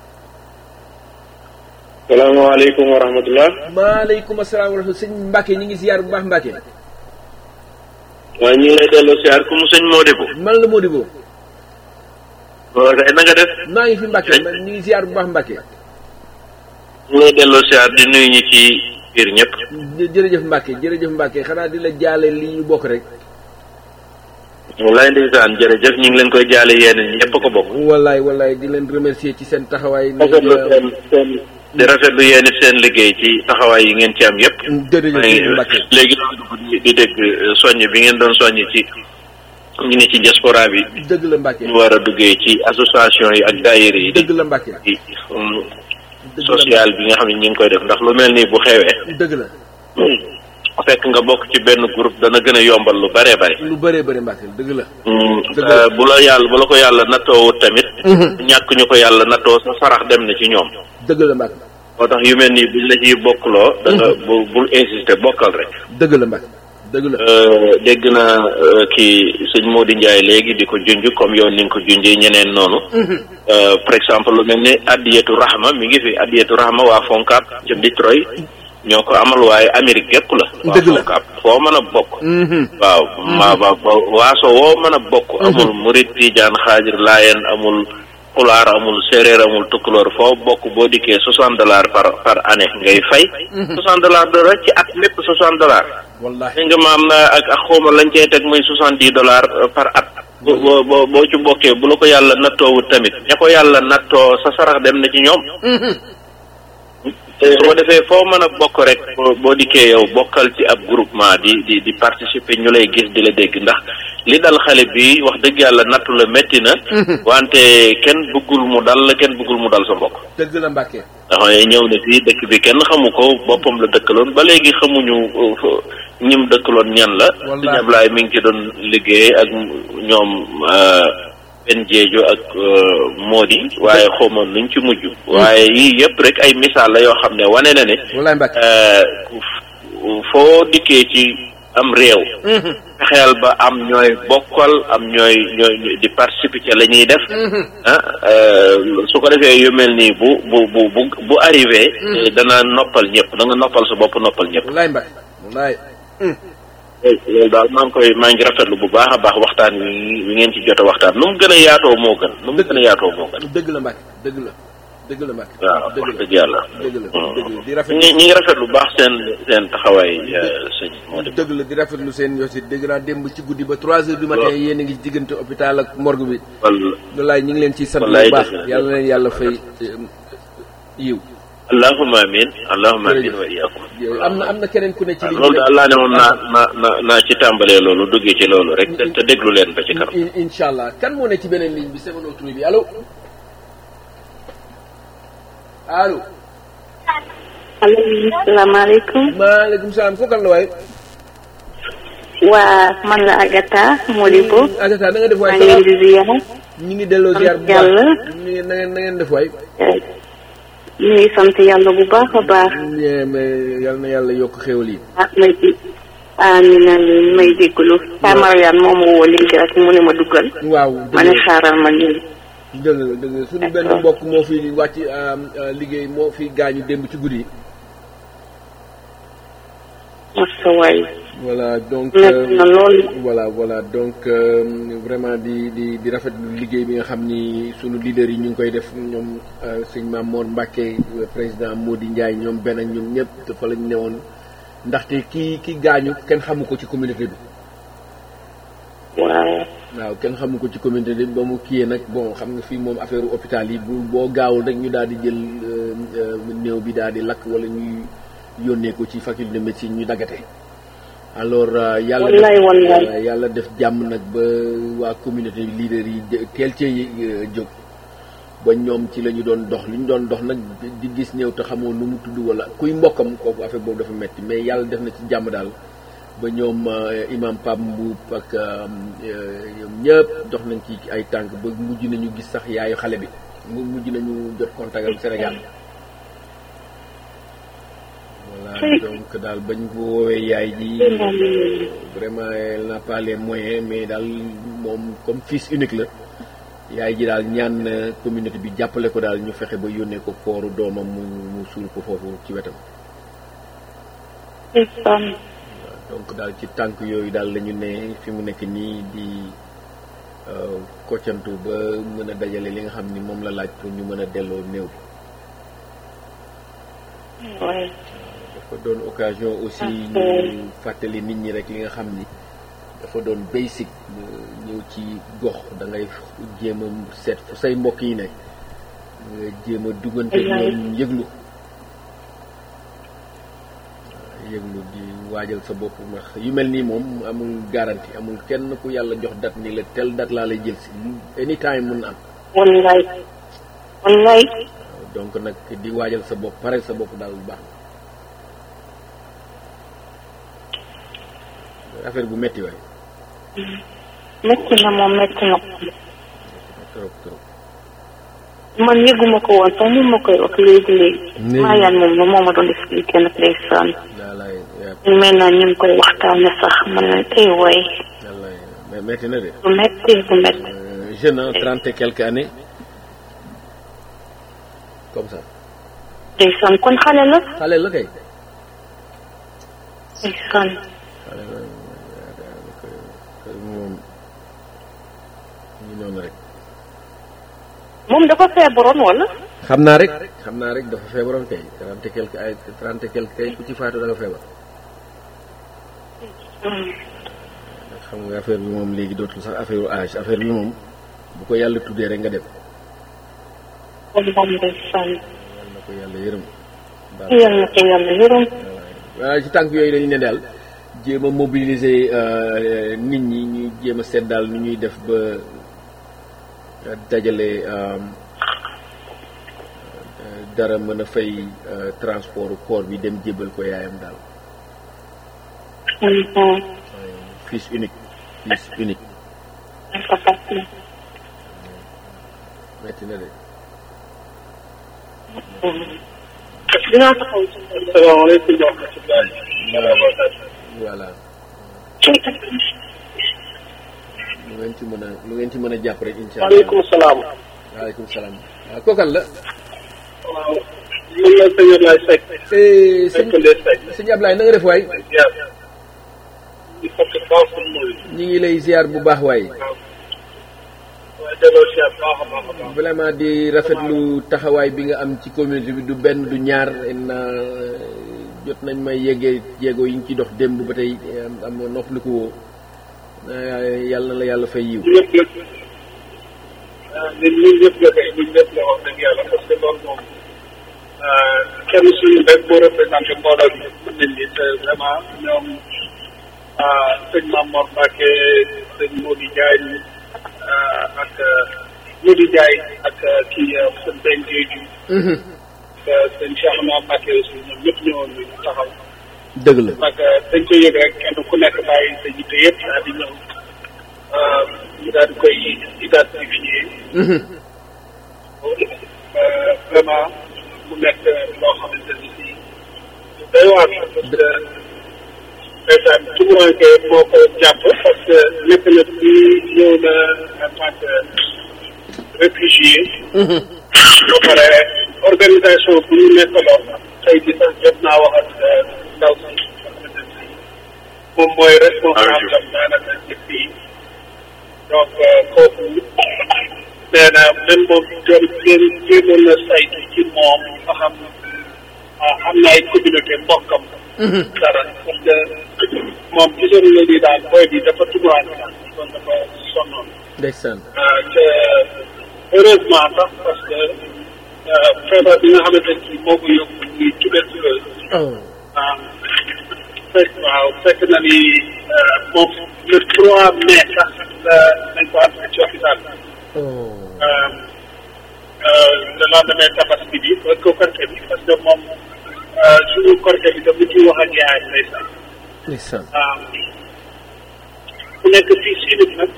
salaamaaleykum wa rahmatullah maaleykum asalaam wa rahmatulah sëñ Mbacke ñu ngi ziar bu baax Mbacke waaye ñu ngi lay delloo siyaar ku mu sëñ Modibo man la Modibo waaw kay na nga def maa ngi fi Mbacke man ñu ngi ziar bu baax Mbacke ñu ngi lay delloo siyaar di nuyu ñi ci biir ñëpp jë- jërëjëf Mbacke jërëjëf Mbacke xanaa di la jaale li ñu bokk rek wallaay ndeysaan jërëjëf ñu ngi leen koy jaale yéen ñëpp ko bokk wallaay wallaay di leen remercier ci seen taxawaay rafetlu seen seen di rafetlu yéen it seen liggéey ci taxawaay yi ngeen ci am yëpp jërëjëf maa ngi sëñ Mbacke léegi doon dugg di di dégg euh, soññ bi ngeen doon soññ ci ñu ne ci diaspora bi dëgg la Mbacke ñu war a duggee ci association yi ak daayira yi di dëgg la Mbacke ci um, dëgg la social bi nga xam ne ñu ngi koy def ndax lu mel nii bu xewee dëgg la fekk nga bokk ci benn groupe dana gën a yombal lu bare bare lu bëree bëri Mbacke dëgg la Dëgg Euh, bu la yàlla bu la ko yàlla nattoowut tamit ñàkk ñu ko yàlla nattoo sa sarax dem na ci ñoom dëgg la Mbacke moo tax yu mel nii buñ la ciy bokkloo da nga bu bul insister bokkal rek dëgg la Mbacke dëgg la Euh, dégg naa euh, kii sëñ Modou Ndiaye léegi di ko junj comme yow ni nga ko junjee ñeneen noonu Euh, par exemple lu mel ni addiyatu rahma mi ngi fi addiyatu rahma waa Foncap ca Detroit ñoo ko amal waaye Amérique gépp la waa Dëgg la. Foncap foo mën a bokk Mhm. waaw ma ba ba- waaso woo mën a bokk amul murit tijaan xaajir laayeen amul pulaar amul séeréer amul tukkuloor foo bokk boo dikkee soixante dollars par par année ngay fay soixante dollars de rek ci at lépp soixante dollars wallahi li nga maam na ak ak xawma lañ cey teg muy soixante dix dollars par at bo bo bo- boo ci bokkee bu la ko yàlla nattoowut tamit ña ko yàlla nattoo sa sarax dem na ci ñoom su ko defee foo mën a bokk rek boo boo dikkee yow bokkal ci ab groupement di di di participer ñu lay gis di la dégg ndax li dal xale bi wax dëgg yàlla nattu la métti na wante kenn bëggul mu dal la kenn bëggul mu dal sa mbokk dëgg la Mbacke ndax ñëw na fii dëkk bi kenn xamu ko boppam la dëkkaloon ba léegi xamuñu uh, fu- ñim dëkkaloon ñan la Wallaahi. sëñ Ablaye mi ngi ci doon liggéey ak ñoom uh, benn jeejo ak uh, Modi waaye xawma nuñ ci mujj waaye yii yëpp rek ay misaal la yoo xam ne wane na ne wallahi Mbacke uh, foo dikkee ci am réew fexeel ba am ñooy bokkal am ñooy ñooy di participer ci la ñuy def ah euh, su ko defee yu mel nii bu bu bu bu bu arrivé eh, dana noppal ñëpp da nga noppal sa bopp noppal ñëpp wallahi Mbacke wallahi loolu daal maa ngi koy maa ngi rafetlu bu baax a baax waxtaan wi wi ngeen ci jot a waxtaan nu mu gën a yaatoo moo gën nu mu gën a yaatoo moo gën dëgg la Mbacke dëgg la dëgg la Mbacke waaw dëgg wax la dëgg yàlla dëgg la dëgg la di rafet ñi ñi ngi rafetlu bu baax seen seen taxawaay euh, sëñ moo di dëgg la di rafetlu seen yosit dégg naa démb ci guddi ba 3 heures du matin yéen a ngi ci diggante hôpital ak morgue bi wal wallaay ñu ngi leen ciy sant bu Wallaay baax dëgg la. yàlla na leen yàlla fay eh, yiw allahumma amin allahumma amin Jërëjëf. wa iyyakum am na am na keneen ku ne ci ligne loolu bi daal laa ne woon naa naa naa naa ci tàmbalee loolu duggee ci loolu rek te te déglu leen ba ci kanam In- incha allah kan moo ne ci beneen ligne bi sama autre bi allo allo allo salaamaaleykum maaleykum salaam kooku kan la waay waa man la Agatha Modibo Agatha na nga def maa waay ngi leen di ziar ñu ngi delloo ziar bu baax Yàlla. ñu ngi na ngeen na ngeen def waay ñu ngi sant yàlla bu baax a baax Yeah, mais yal na yàlla yokk xéwal yi ah may amiin amiin may déglu Sa Mariane moom ma woo léegi rek mu ne ma duggal waaw ma ne xaaral ma nii dëgg la dëgg la suñu benn mbokk moo fi wàcc liggéey moo fi gaañu démb ci guddi masa waay voilà donc nekk na lool voilà voilà donc euh, vraiment di di di rafetlu liggéey bi nga xam ni sunu leader yi ñu ngi koy def ñoom euh, sëñ Mamour Mbacke euh, président Mody Ndiaye ñoom benn ak ñoom ñëpp dafa lañ newoon ndaxte ki ki gaañu kenn xamu ko ci communauté bi waaw waaw kenn xamu ko ci communauté bi ba mu kiyee nag bon xam nga fii moom affaire hôpital yi bu boo gaawul rek ñu daal di jël euh, euh, néew bi daal di lakk wala ñuy yónnee ko ci faculté de médecine ñu daggate alors euh, yàlla def- Wallaay, wallaay. euh, yàlla def jàmm nag ba waa communauté leader yi de- teel cee euh, jóg ba ñoom ci la ñu doon dox li ñu doon dox nag di- di gis néew te xamoo nu mu tudd wala kuy mbokkam kooku affaire boobu dafa metti mais yàlla def na ci jàmm daal ba ñoom euh, imam Pape Mboup ak euh, euh, ñoom ñëpp dox nañ ci ay tànk ba mujj nañu gis sax yaayu xale bi mu mujj nañu jot contact ak Sénégal voilà donc daal bañ ko woowee yaay ji vraiment elle n'a pas les moyens mais daal moom comme fils unique la yaay ji daal ñaan na communauté bi jàppale ko daal ñu fexe ba yónnee ko kooru doomam mu mu suul ko foofu ci wetam ndeysaan donc daal ci tànk yooyu daal la ñu ne fi mu nekk nii di euh, koccantu ba mën a dajale li nga xam ni moom la laaj pour ñu mën a delloo néew bi waay dafa doon occasion aussi ñu fàttali nit ñi rek li nga xam ni dafa doon basic euh, ñëw ci gox da ngay jéem a seet fu say mbokk yi ne nga jéem a duggante ak ñoom yëglu waaw, yëglu di waajal sa bopp ndax yu mel nii moom amul garantie amul kenn ku yàlla jox date ni la tel date laa lay jël si anytime mun na am wallaay wallaay waaw, donc nag di waajal sa bopp pare sa bopp daal bu baax na affaire bu metti waay metti na moom metti na trop trop man yëguma ko woon sax mu ma koy wax léegi léegi Léegi. maa yaan moom moo ma doon expliqué nag ndeysaan daa lay ñu mel na ñu ngi koy waxtaane sax man leen ay waay daa lay mais metti na de bu metti bu metti Euh, jeune hein, trente et quelques années comme ça ndeysaan kon xale la xale la kay ndeysaan xale la daanaka moom ñu noonu rek moom dafa feebaroon wala xam naa rek xam naa rek dafa feebaroon kay trente et quelques ay trente et quelques kay ku ci faatu da nga feebar ndax xam nga affaire bi moom léegi dootul sax affaire âge affaire bi moom bu ko yàlla tuddee rek nga dem kon moom ndeysaan yàlla na ko yàlla yërëm baal yal na ko yàlla yërëm waaw ci tànk yooyu dañu ne daal jéem a mobiliser euh, nit ñi ñu jéem a seet daal nu ñuy def ba euh, dajale euh, euh, dara mën a fay euh, transport corps bi dem jébal ko yaayam daal Mhm. fils unique fils unique dafa fàttali. metti na de dinaa taxaw ci asalaamaaleykum wa rahmatulah. voilà lu ngeen ci mën a lu ngeen ci mën a jàpp rek incha allah maaleykum salaam. waaleykum salaam waaw kookal la waaw. mën na sëñ Ablaye Seck. Eh, sëñ Seck Ndeye Seck. sëñ Ablaye na nga def waay ziar. di fokk baax pour mooy. ñi ngi lay ziar bu baax waay waaye delloo ziar baax a baax a baax. vraiment di rafetlu taxawaay bi nga am ci communauté bi du benn du ñaar na jot nañ may yeggee jéego yi ñu ci dox démb ba tey am am noppaliku woo Eh, yàlla na la yàlla fay yiw ñëpp ñëpp. ah ñun ñun ñëpp la kay ñun ñëpp la wax dëgg yàlla parce que loolu moom. ah, kenn suñu rek boo représenté mbooloo bi mën nañ ni te vraiment ñoom ah, sëñ Mamor Mbacke sëñ Modou Diagne ah, ak Modou Diagne ak kii sëñ Ben Diédhiou. sëñ Cheikh Ahmad Mbacke aussi ñoom ñëpp ñëwoon nañu taxaw. dëgg la nag dañ ko yëg rek kenn ku nekk bàyyi sa yitte yëpp daal di ñëw ah, ñu daal di koy identifier. Euh, vraiment mu nekk loo xamante ni si day waar la parce que ndeysaan tumuranke moo ko jàpp parce que nekk na bi ñëw na en tant que réfugiés ba pare organisation bu ñu nekkaloon tey ji sax jot naa wax ak ndaw si moom mooy responsable am daanaka ci fii donc kooku nee na même moom jëm jéem jéemoon na saytu ci moom nga xam am na ay communauté mbokkam dara parce que moom gisoon na ni daal booy bi dafa tumuwaane daal kon dafa sonnoon ndeysaan te heureusement sax parce que feebar bi nga xamante ni moo ko yóbbu muy tuberculose waaw fekk waaw fekk na ni moom le trois mai sax la nañ ko am ci hôpital le lendemain tabaski bi ba ko korte bi parce que moom suñu korte bi dafa ciy wax ak yaay ndeysaan ndeysaan waaw ku nekk fii Chine nag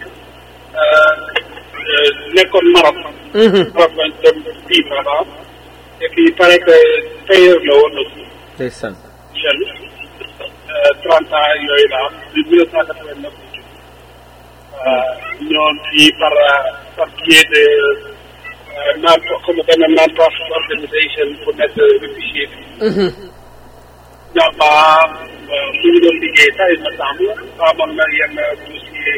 nekkoon Maroc. Maroc lañ dem fii vraiment et puis il paraît que tailleur la woon aussi ndeysaan jeune trente ans yooyu la am de mille neuf cent quatre-vingt-neuf ñoon fii par par biais de non comme benn non-profit organisation bu nekk réfugié bi ñaama mu ngi doon liggéey sax il me semble amoon na yenn dossier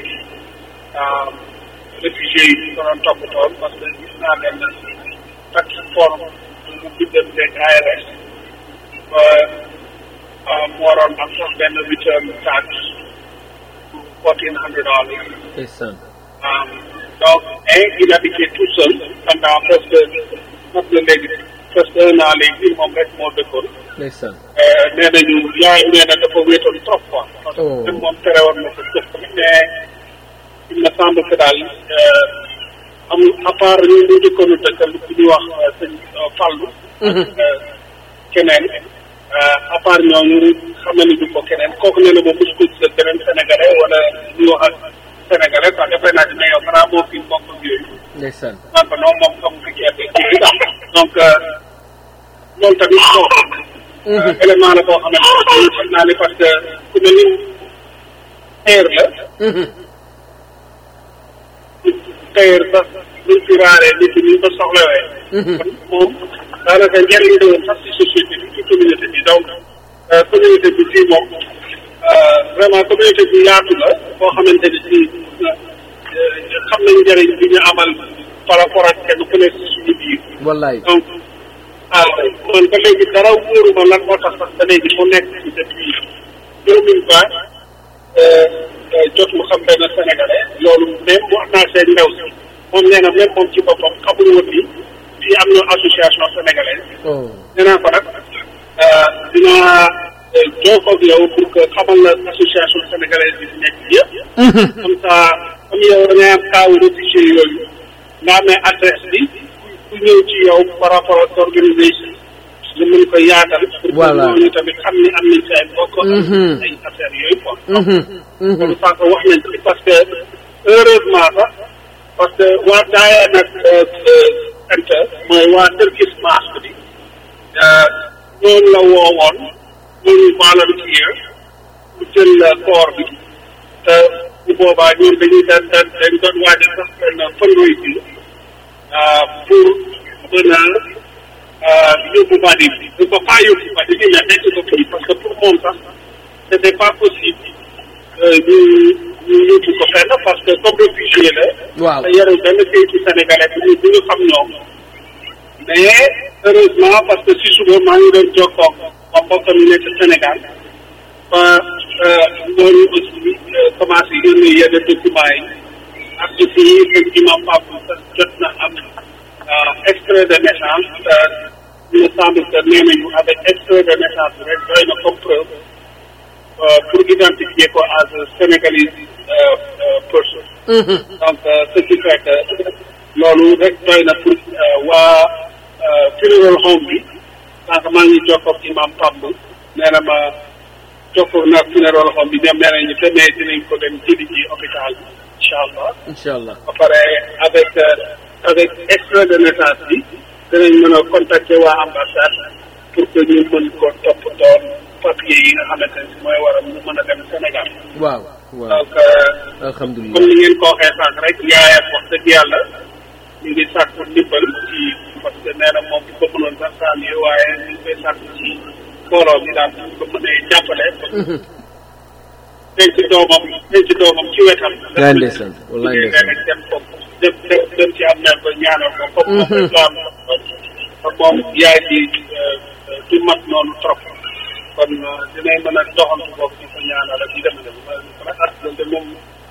réfugié yi ñu ko doon toppatoon parce que gis naa benn plateforme mu biddanteeg ARS ba mu waroon am sax benn return tax fourteen hundred dollars ndeysaan donc et il habitait tout seul pendant presque mot na léegi presque un an léegi moom rek moo dëkkoon ndeysaan nee nañu yaay nee na dafa wéetoon trop quoi parce que même moom tere woon na ko jëf mais il me semble que daal am à part ñu ñu njëkkoon a dëkkal bu ñuy wax sëñ Fallou ak keneen à part ñooñu xam na ni du ko keneen kooku nee na moom mosu ko gisal beneen sénégalais wala ñuy wax ak sénégalais quoi dafay naa ne yow xanaa moo fi mbokk ak yooyu ndeysaan man ko non moom comme fi gerte gi daal donc loolu tamit bon élément la boo xamante ne xam naa ne parce que ku mel ni teer la teer sax luñ fi raaree nit ñi ñu ko soxlawee kon moom daanaka njëriñ la woon sax si société bi ci communauté bi donc communauté bi fii moom vraiment communauté bi yaatu la boo xamante ni si xam nañ njëriñ bi ñu amal par rapport ak kenn ku nekk si suñu biir wallaay donc ah man ba léegi dara wóoruma lan moo tax sax ba léegi mu nekk ci depuis deux mille vingt jot mu xam benn sénégalais loolu même wax naa seen ndaw si moom nee na même moom ci boppam xamul woon ni fii am na association sénégalaise nee naa ko nag dinaa jokkoo ak yow pour que xamal la association sénégalaise bi nekk yëpp comme ça comme yow da ngay am kaawu réfugié yooyu nga amee adresse bi ku ñëw ci yow par rapport ak organisation nga mën ko yaatal pour que Voilà. ñooñu tamit xam ni am nañ ci ay bokk Mhm. ay affaires yooyu quoi loolu sànq wax nañ ci parce que heureusement sax parce que waa daaya nag ente mooy waa Turkish Mosque bi ñoom la woowoon ñooñu volunteer pour jël koor bi te bu boobaa ñoom dañuy dañ dañ dañ doon waajal sax benn fundraising pour mën a yóbbu badi bi bu ko pas yóbbu badi bi mais nekk ko fii parce que pour moom sax c' était pas possible ñu ñu yóbbu ko fenn parce que comme réfugié la waaw te yarul benn kayitu sénégalais bu ñu bu ñu xam ñoom mais heureusement parce que si suba maa ngi doon jokkoo ak mbokkam yi nekk Sénégal ba ñooñu aussi commencé yónnee yenn documents yi ak aussi sëñ imam Pape sax jot na am extrait de naissance il me semble que nee nañu avec extrait de naissance bi rek doy na comme preuve euh, pour identifier ko as a Sénégalese euh, euh, person. donc euh, ce qui fait que loolu rek doy na pour euh, waa euh, funeral home bi sànq maa ngi jokkoo ak imam Pamb nee na ma jokkoo naa funeral home bi ñoom nee nañu te mais dinañ ko dem jëli ji hôpital bi incha allah incha allah ba pare avec euh, avec extrait de naissance bi dinañ mën a contacter waa ambassade pour que ñu mën ko topp doon papier yi nga xamante ne si mooy waral mu mën a dem Sénégal waaw waaw donc euh, alhamdulilah comme ni ngeen ko waxee sànq rek yaayam wax dëgg yàlla ñu ngi sàkku ndimbal ci parce que nee na moom bu ko mënoon sax saa yi waaye ñu ngi koy sàkku ci mbooloo mi daal bu ko mënee jàppale. denc doomam denc doomam ci wetam. wallaay ndeysaan wallaay ndeysaan nee na dem ko dem dem dem ci am mel ba ñaanal ko. comme moom rek la am te moom yaay di du mat noonu trop. kon dinañ mën a doxantu boobu di ko ñaanal ak yu demee noonu ak loolu de moom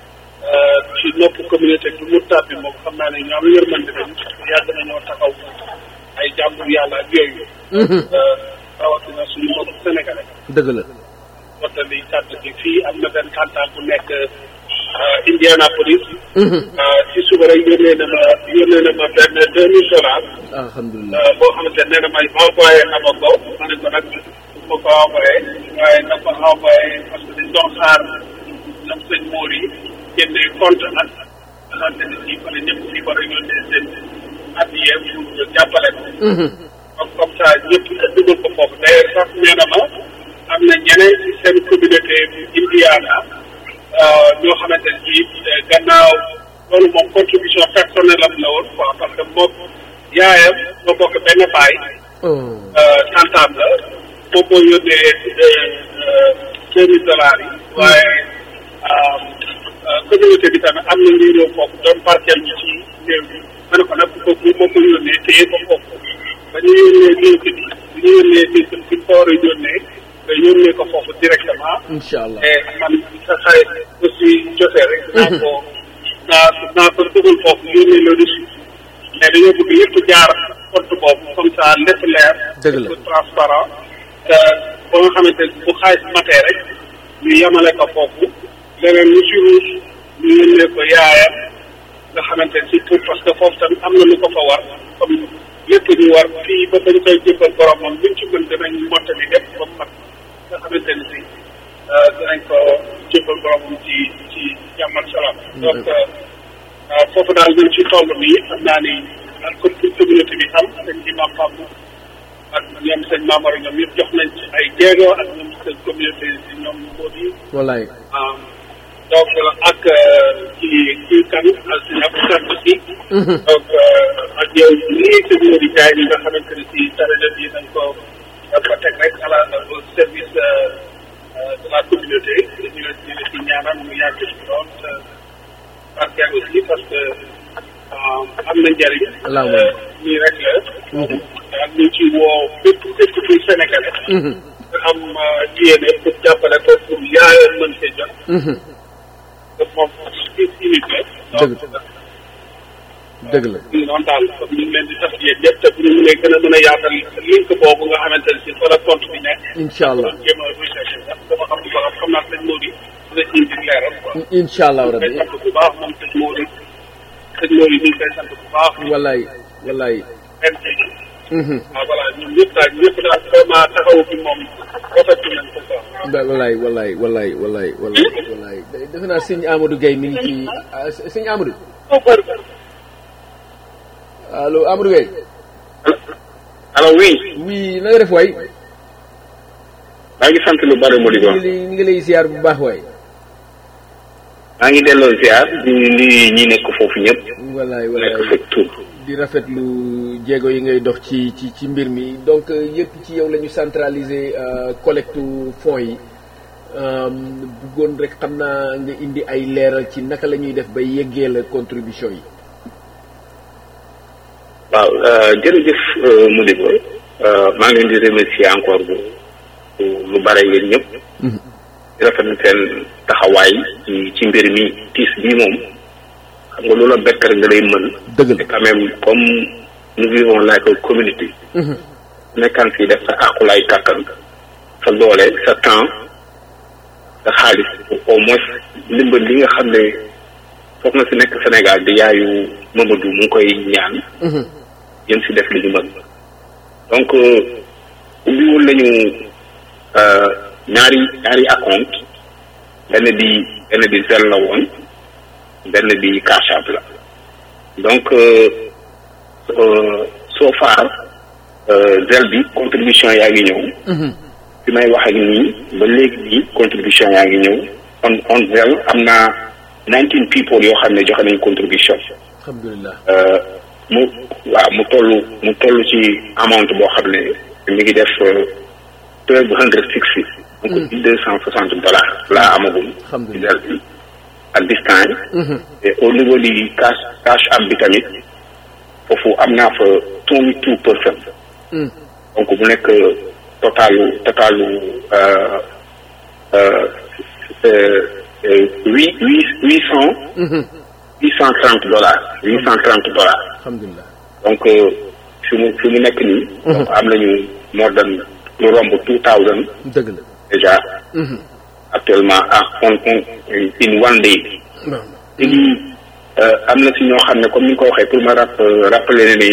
ci nopp communauté bi mu tàbbi moom xam naa ne ñu am yërmande lañ yàgg nañoo taxaw ay jàmbur yàlla ak yooyu. rawatina suñu mbokku sénégalais. dëgg la. mottali kàddu gi fii am na benn cantal bu nekk Indianapolis. ci suba rek yónnee na ma yónnee na ma benn deux mille dollars. alhamdulilah boo xamante ne nee na may envoyé na ma ko ma ne ko nag ma ko envoyé waaye na ko envoyé parce que dañ doon xaar ñoom sëñ Mour yi génnee compte ak xamante ne si fa la ñëpp fi war a yónnee seen addiye pour jàppale ko. donc comme ça ñëpp dugal ko foofu d'ailleurs sax nee na ma am na ñeneen ci seen communauté Indiana ñoo xamante ne bii gannaaw loolu moom contribution personnelle am la woon quoi parce que moom yaayam moo bokk benn baay. tantaam la moom moo yónnee deux mille dollars yi. waaye communauté bi tamit am na ñuy ñëw foofu doon barkeel ñu ci réew mi ma ne ko nag kooku moo ko yónnee téye ko foofu ba ñu yónnee link bi bu ñu yónnee link bi fi ko war a yónnee nga yónnee ko foofu directement. incha allah et man sa xarit aussi jotee rek. naa ko naa naa ko dugal foofu yónnee la reçu mais dañoo bëgg yëpp jaar compte boobu comme ça lépp leer. dëgg la lépp transparent te ba nga xamante ne bu xaalis matee rek ñu yemale ko foofu leneen lu ci ruus ñu yónnee ko yaayam nga xamante ne si pour parce que foofu tamit am na lu ko fa war comme lépp ñu war fii ba bañ koy jébbal boromam luñ ci mën dinañ mottali lépp ba mu mat nga xamante ne si dinañ ko jébbal boromam ci ci jàmm ak salaam. donc foofu daal ñu ci toll nii xam naa ni ak comme communauté bi am dañ ci maam Pape ak ñoom sëñ Maamara ñoom yëpp jox nañ ci ay jéego ak ñoom seen communauté si ñoom moo di. wallaay. donc ak ci ci kan ak si ab sant si. donc ak yow lii sëñ Modou Ndiaye ñi nga xamante ne si taraja bi dañ ko dafa teg rek à la au service de la communauté ñu la ñu la ci ñaanal mu yàgg ci lool te barkeel aussi parce que am na njëriñ. allahumma nii rek la. ak ñu ci woo bépp bépp kuy sénégalais. nga am yéene pour jàppale ko pour yaayam mën see jot. te moom unité. dëgg dëgg la. ñu noonu daal ñu ngi leen di tax yéen ñëpp te bu ñu mënee gën a mën a yaatal link boobu nga xamante ne si fa la compte bi nekk. incha allah jéem a recherché ndax dama xam ba xam naa sëñ Mody dina ci indi leeral quoi. incha allah koy rabbi sant bu baax moom sëñ Mody sëñ Mody ñu ngi koy sant bu baax. wallaay wallaay. waaw voilà ñun ñëpp daal ñëpp daal vraiment taxawu bi moom rafetlu nañ ko quoi. ba- wallaay wallaay wallaay wallaay wallaay wallaay defe naa sëñ Amadou Gueye mi ngi ci ah, sëñ Amadou allo Amadou Gueye alors oui oui na nga def waay maa ngi sant lu bari Modibo ñu ngi lay ñu ngi lay ziar bu baax waay maa ngi delloo ziar di nuyu ñi nekk foofu ñëpp wallaay nekk wallaay fa tur di rafetlu jéego yi ngay dox ci ci ci mbir mi donc yëpp ci yow la ñu centraliser collecte fonds yi bëggoon rek xam naa nga indi ay leeral ci naka la ñuy def ba yeggee la contribution yi waaw jërëjëf Modibo maa ngi leen di remercier encore bu bu- lu bare yéen ñëpp di rafetlu seen taxawaay ci ci mbir mi tiis bii moom xam nga loola bekk rek da lay mën dëgg la te quand même comme nous vivons like a community nekkaan fii def sa àqulaay kàttan sa doole sa temps sa xaalis au moins ndimbal li nga xam ne foog na si nekk Sénégal di yaayu Mamadou mu ngi koy ñaan yéen si def li ñu mën donc ubbiwul nañu euh, ñaari ñaari acompte benn bi benn bi zel la woon benn bi Cash App la donc euh, euh, so far euh, zel bi contribution yaa ngi ñëw bi may wax ak nii ba léegi nii contribution yaa ngi ñëw on on zel am na nineteen people yoo xam ne joxe nañ contribution alhamdulilah euh, mu waaw mu toll mu toll ci amount boo xam ne mi ngi def twelve hundred sixty donc deux cent soixante dollars laa amagum ci del bi at this time et au niveau du cash cash am bi tamit foofu am naa fa twenty two percent donc mu nekk totalu totalu huit huit huit cent huit cent trente dollars huit cent trente dollars alhamdulilah donc fi mu fi mu nekk nii donc am nañu more than lu romb two thousand dëgg la déjà actuellement ah on on in one day léegi am na si ñoo xam ne comme ni nga ko waxee pour ma rap rappeler ne ni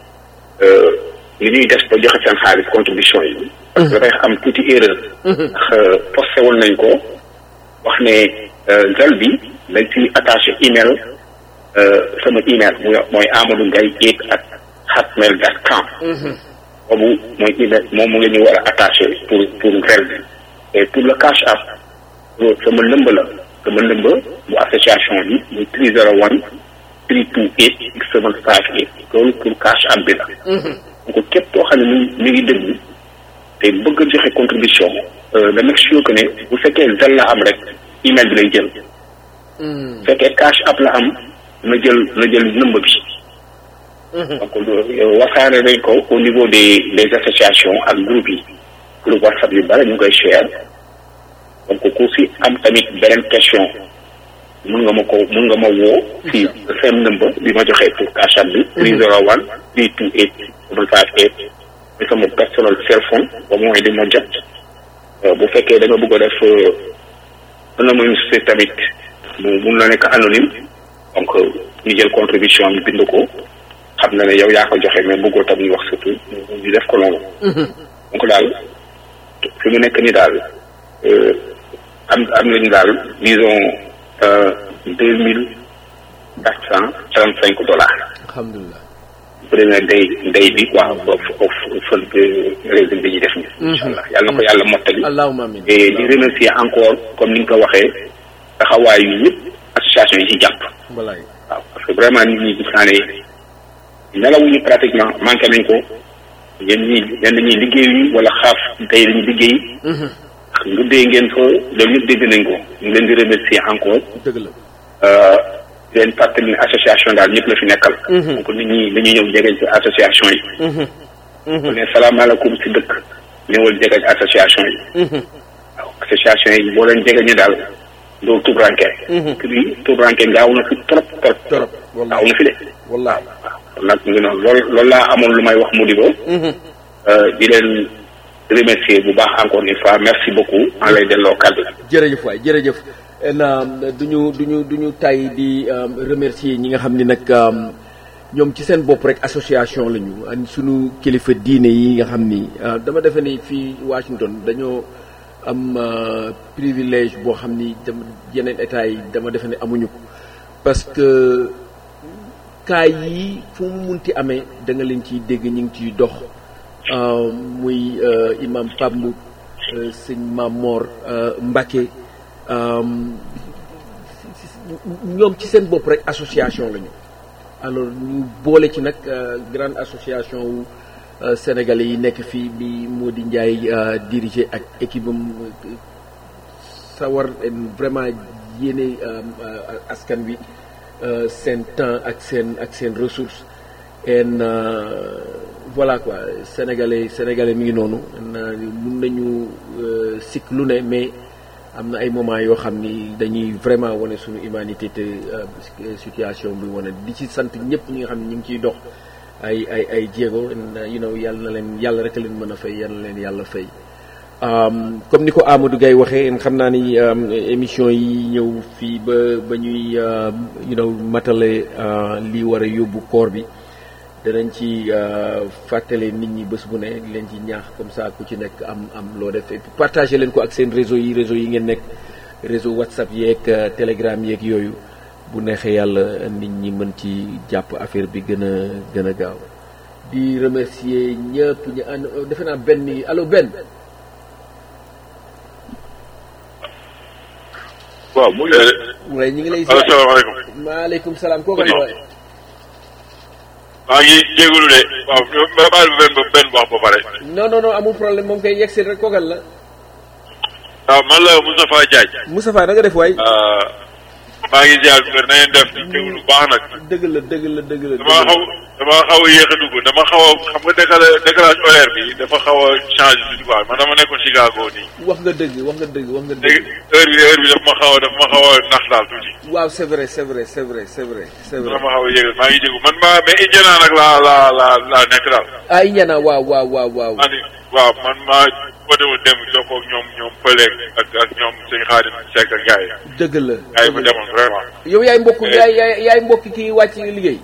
li ñuy def ba joxe seen xaalis contribution yi parce que dafay am tuuti erreur ndax posté woon nañ ko wax ne zel bi dañ ci attaché email sama email muy mooy Amadou Ngaye eight at hotmail dot com boobu mooy email moom mu la ñu war a attaché pour pour zel bi et pour le cash app sama lëmb la sama lëmb bu association bi muy three zero one three two eight six seven five eight loolu pour cash app bi la donc képp koo xam ne mi mi ngi déglu te bëgg a joxe contribution da make sure que ne bu fekkee zel la am rek email bi lay jël bu fekkee cash app la am na jël na jël nëmb bi donc wasaare nañ ko au niveau des des associations ak groupe yi groupe whatsapp yu bare ñu ngi koy share donc ku si am tamit beneen question mun nga ma ko mun nga ma woo si seen number bi ma joxee pour cash app bi three zero one three two eight seven five eight muy sama personnel cell phone ba mooy di ma jot bu fekkee da nga bëgg a def anonymité tamit mu mun na nekk anonyme donc ñu jël contribution ñu bind ko xam na ne yow yaa ko joxe mais bëggoo tam ñu wax surtout ñu def ko noonu donc daal fi mu nekk ni daal am am nañu daal disons deux mille quatre cent trente cinq dollars alhamdulilah premier day day bi quoi fël régime bi ñuy def ni incha allah yàlla na ko yàlla mottali allahumma amin et di remercier encore comme ni nga ko waxee taxawaayu ñëpp association yi ci jàpp walaay waaw parce que vraiment nit ñi gis naa ne nelawuñu pratiquement manqué nañ ko yéen ñi ñenn ñi liggéeyuñu wala xaaf tey dañu liggéey nguddee ngeen ko loolu ñëpp dégg nañ ko ñu leen di remercier encore dëgg la di leen fàttali ne association daal ñëpp la fi nekkal donc nit ñi dañuy ñëw jegeñ ci association yi mu ne salaamaaleykum si dëkk ñëwal jegeñ association yi waaw association yi boo leen jegeñee daal doo tubranke kii tubranke gaaw na fi trop trop trop gaaw na fi de wallaay waaw nag mu ngi noonu loolu loolu laa amoon lu may wax mu di ko di leen remercier bu baax encore une fois merci beaucoup maa lay delloo kàddu jërëjëf waay jërëjëf na duñu duñu duñu tay di remercier ñi nga xam ni nag ñoom ci seen bopp rek association lañu ak suñu kilifa diine yi nga xam ni dama defe ni fii Washington dañoo am privilège boo xam ni dama yeneen état yi dama defe ne amuñu ko parce que kaay yi fu mu munti amee da nga leen ciy dégg ñu ngi ciy dox muy imam Pape Mboup sëñ Mamor Mbacke ñoom ci seen bopp rek association lañu alors ñu boole ci nag grande association wu sénégalais yi nekk fii bi Mody Ndiaye dirigé ak équipe am sawar vraiment yéene askan wi seen temps ak seen ak seen ressource en voilà quoi sénégalais sénégalais mi ngi noonu mun nañu sikk lu ne mais am na ay moments yoo xam ni dañuy vraiment wane suñu humanité te situation bi wane di ci sant ñëpp ñi nga xam ne ñu ngi ciy dox ay ay ay jéego you know yàlla na leen yàlla rek a leen mën a fay yàlla na leen yàlla fay comme ni ko Amadou Gaye waxee xam naa ni émission yi ñëw fii ba ba ñuy you know matale li war a yóbbu koor bi danañ ci fàttale nit ñi bés bu ne leen ci ñaax comme ça ku ci nekk am am loo def et puis partagé leen ko ak seen réseau yi réseau yi ngeen nekk réseau whatsapp yeeg telegram yeeg yooyu bu neexee yàlla nit ñi mën ci jàpp affaire bi gën a gën a gaaw di remercier ñëpp ñu ànd defe naa benn yi allo benn waaw mu ngi. waaye ñu ngi lay. asalaamaaleykum. maaleykum salaam kooku la waaye. maa ngi jégalu de waaw ma baal benn benn wax ba pare. non non non amul problème moom kay yegsi rek kookal la. waaw man la Moustapha Diagne. Moustapha da nga def waay. maa ngi ziar bi na ngeen def di déglu baax nag. dëgg la dëgg la dëgg la. dama xaw dama xaw a yéex a dugg dama xaw a xam nga décalage décalage horaire bi dafa xaw a changé tuuti quoi man dama nekkoon Chicago nii. wax nga dëgg wax nga dëgg wax nga dëgg. léegi heure bi heure bi dafa ma xaw a dafa ma xaw a nax daal tuuti. waaw c'est vrai c'est vrai c'est vrai c'est vrai c'est vrai. dama xaw a yéegal maa ngi jégu man maa mais Indiana nag laa laa laa laa nekk daal. ah Indiana waaw waaw waaw waaw. maa ni waaw man maa ko demoon dem jokkoo ak ñoom ñoom Pëleeg ak ak ñoom sëñ Xaadim Seck ak gars yi. dëgg la gars yi fa demoon vraiment. yow yaay mbokk yaay yaay yaay mbokk kii wàcc liggéey.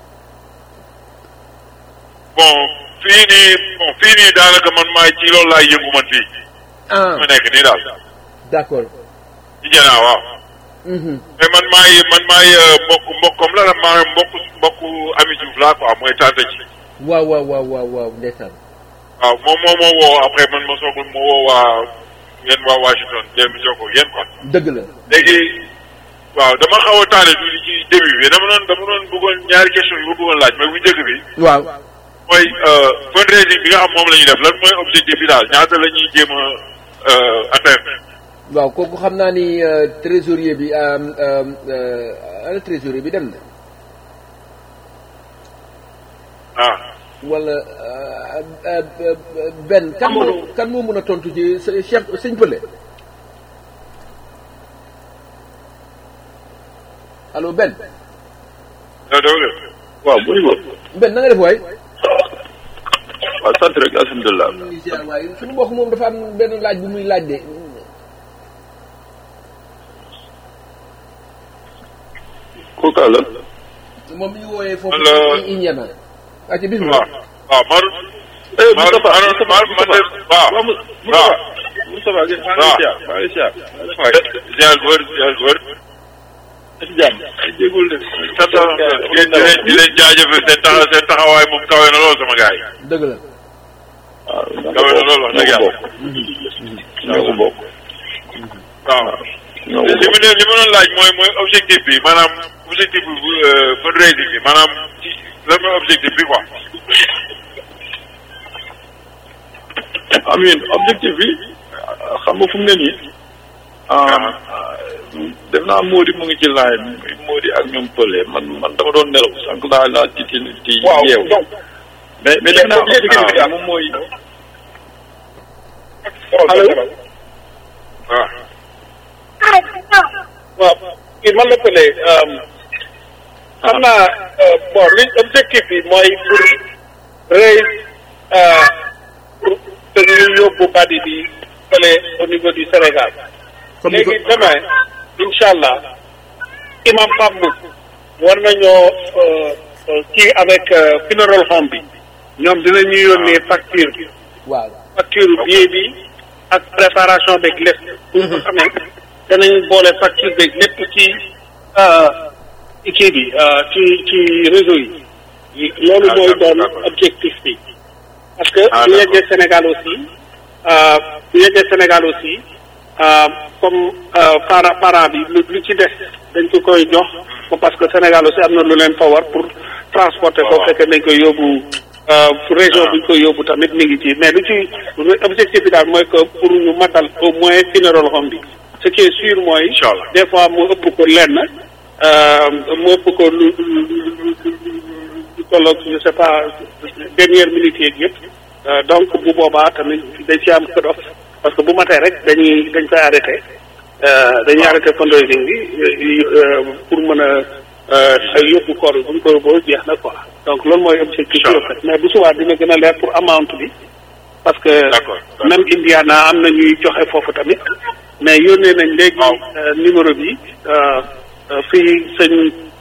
bon fii nii bon fii nii daanaka man maay ci loolu laay yëngu man fii. ah ma nekk nii daal. d'accord. Indiana waaw. mais man maay man maay mbokk mbokkam la la maa mbokk mbokku Ami Diouf laa quoi mooy tante ji. waaw waaw waaw waaw waaw ndeysaan. waaw moom moo ma woo après man ma soog ma woo waa yéen waa Washington dem jokkoo yéen quoi. dëgg la. léegi waaw dama xaw a taale tuuti ci début bi dama doon dama doon bëggoon ñaari question yu ma bëggoon laaj mais bu njëkk bi. waaw. mooy fundraising bi nga xam moom la ñuy def lan mooy objectif bi daal ñaata la ñuy jéem a atteindre. waaw kooku xam naa ni trésorier bi ana trésorier bi dem na. ah. wala benn kan moo kan moo mën a tontu ci Cheikh sëñ Pële. allo benn. waaw bu ñu benn na nga def waay. waaw sant rek alhamdulilah. waaye suñu mbokk moom dafa am benn laaj bu muy laaj de. kooku la. moom mi ngi wooyee foofu. allo Indiana. ak ci bisimilah. waaw Maodo. Moustapha Moustapha waaw waaw. Moustapha ngeen maa ngi siyaar maa ngi siyaar. ziar góor ziar góor. ci jàmm ay jéegul de. sant di leen di leen jaajëfal seen taxa seen taxawaay moom kawe na lool sama gars yi. dëgg la. waaw kawe na lool wax dëgg yàlla. ñoo ko bokk. waaw. ñoo ko li mu ne li ma doon laaj mooy mooy objectif bi maanaam objectif bi fundraising bi maanaam ci lan mooy objectif bi quoi. amiin objectif bi xam nga fu mu ne nii. def naa Mody mu ngi ci laaj Mody ak ñoom Pële man man dama doon nelaw sànq laa laa ci ci ci yeew mais mais def naa objectif bi moom mooy. allo. waaw. waaw kii man la Pële xam naa bon li objectif bi mooy pour raise pour que ñu yóbbu badi bi fële au niveau du Sénégal. léegi demain incha allah imam Pape Mboup war nañoo kii avec funeral home bi ñoom dinañu yónnee facture bi. waaw facture billet bi ak préparation beeg lépp. pour nga xam ne danañ boole facture beeg lépp ci ci kii bi ci ci réseau yi. loolu mooy doon objectif bi. parce que bu yeggee Sénégal aussi bu yeggee Sénégal aussi. comme parent parent bi lu lu ci des dañ ko koy jox parce que Sénégal aussi am na lu leen fa war pour transporter ko fekkee dañ koy yóbbu région bu ñu koy yóbbu tamit mi ngi ci mais lu ci objectif bi daal mooy que pour ñu matal au moins funeral home bi ce qui est sûr mooy des fois mu ëpp ko lenn mu ëpp ko lu lu tolloog je sais pas dernière minute yeeg yëpp donc bu boobaa tamit dañ ci am cut off parce que bu matee rek dañuy dañ koy arrêté dañuy arrêté fundraising bi pour mën a yóbbu koor bi bu ñu ko yóbboo jeex na quoi donc loolu mooy objectif bi fait mais bu subaa dina gën a leer pour amount bi parce que même Indiana am na ñuy joxe foofu tamit mais yónnee nañ léegi numéro bi fii sëñ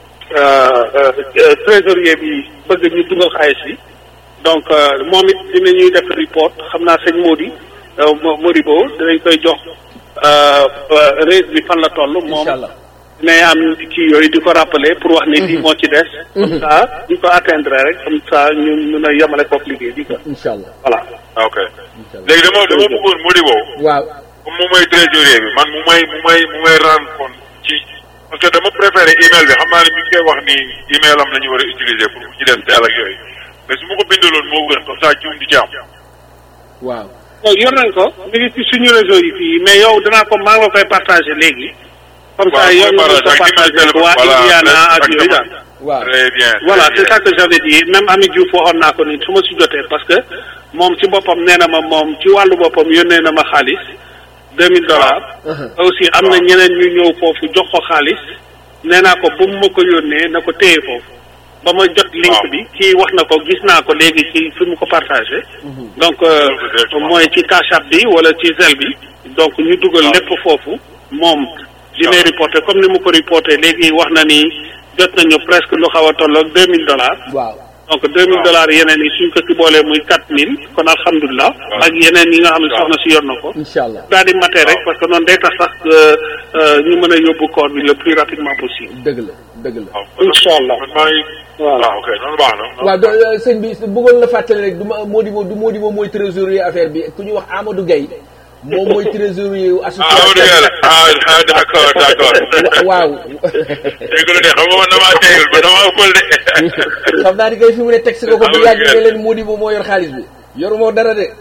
trésorier bi bëgg ñu dugal xaalis bi donc moom it dinañuy def report xam naa sëñ Mody Modibo dinañ koy jox raise bi fan la toll moom dinañ am kii yooyu di ko rappeler pour wax ne lii moo ci des comme ça ñu ko atteindre rek comme ça ñu mun a yemale kook liggéey bi quoi incha allah voilà ok léegi dama dama bëggoon Modibo waaw comme moom mooy trésorier bi man mu may mu may mu may rendre compte ci parce que dama préféré email bi xam naa ne mi ngi koy wax ni email am la ñu war a utiliser pour bu ci def teel ak yooyu mais su ma ko bindaloon moo gën comme ça jiw di ci am. waaw waaw yor nañ ko mi ngi ci suñu réseau yi fii mais yow danaa ko maa ngi la koy partagé léegi. comme ça waaw yow mooy nga ko partage ak partagé numéro waa téléphone, Indiana voilà, ak yooyu daal. waaw très bien. voilà très c'est bien. ça que j'avais dit même Ami Diouf waxoon naa ko ni su ma si jotee parce que moom ci boppam nee na ma moom ci wàllu boppam yónnee na ma xaalis deux mille dollars aussi am na ñeneen ñu ñëw foofu jox ko xaalis nee naa ko bu mu ma ko yónnee na ko téye foofu ba ma jot link Waaw. bi kii wax na ko gis naa ko léegi ci fi mu ko partagé donc euh, Directement. mooy ci Cash App bi wala ci Zelle bi donc ñu dugal Waaw. lépp foofu moom dina Waaw. reporté comme ni mu ko reporté léegi wax na ni jot nañu presque lu xaw a tolloog deux mille dollars waaw donc deux mille Waaw. dollars yeneen yi suñ ko ci boolee muy quatre mille kon alhamdulilah Waaw. ak yeneen yi nga xam ne Waaw. soxna si yor na ko incha allah daal di matee rek Waaw. parce que noonu day tax sax euh, euh, ñu mën a yóbbu koor bi le plus rapidement possible dëgg la dëgg la waaw incha allah man maa ngi. Voilà. waaw ok noonu baax na. waaw do euh, sëñ bi bëggoon la fàttali rek du ma Modibo du Modibo mooy trésorier affaire bi ku ñuy wax Amadou Gaye moom mooy trésorier wu ah Amadou Gueye la ah ah d'accord d'accord. waaw dégg nga de xam nga man damaa teeyul ba damaa ëppal de. xam naa ni kay fi mu ne texte ko ko bu yàgg nga leen Modibo moo yor xaalis bi yoru moo dara de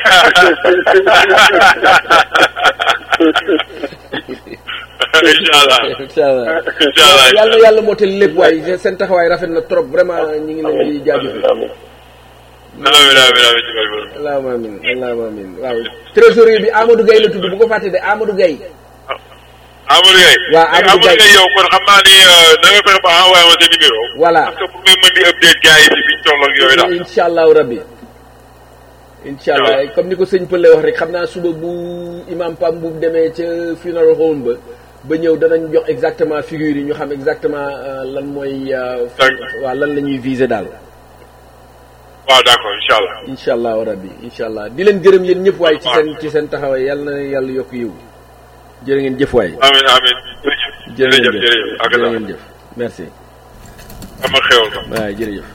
incha allah incha allah incha allah yàlla yàlla mootal lépp waaye seen taxawaay rafet na trop vraiment ñu ngi leen di jaajëfal amiin amiin amiin ci barke Borom. allahumma amin allahumma amin waaw trésorier bi Amadou Gaye la tudd bu ko fàtte de Amadou Gaye Amadou Gueye. Waaw, Amadou Amadou Gueye. Gueye yow kon xam naa ni da nga fexe ba envoyé ma sa numéro. Voilà. parce que pour may mën di update gars yi ci biñ toll ak yooyu daal. incha allahu rabbi incha allah comme ni ko sëñ Pëlle wax rek xam naa suba bu imam Pam bu demee ca funeral home ba ba ñëw danañ jox exactement figure yi ñu xam exactement euh, lan mooy euh, D'accord. waaw lan la ñuy viser daal waaw d'accord incha allah. incha allahu rabbi incha allah di leen gërëm yéen ñëpp waaye ci seen ci seen taxawaay yàlla na yàlla yokk yiw jërë ngeen jëf waay amiin amiin jërëjëf jërë ngeen jërëjëf jëf jërëjëf ak jërë ngeen jëf merci ama xewal ko. waaw jërëjëf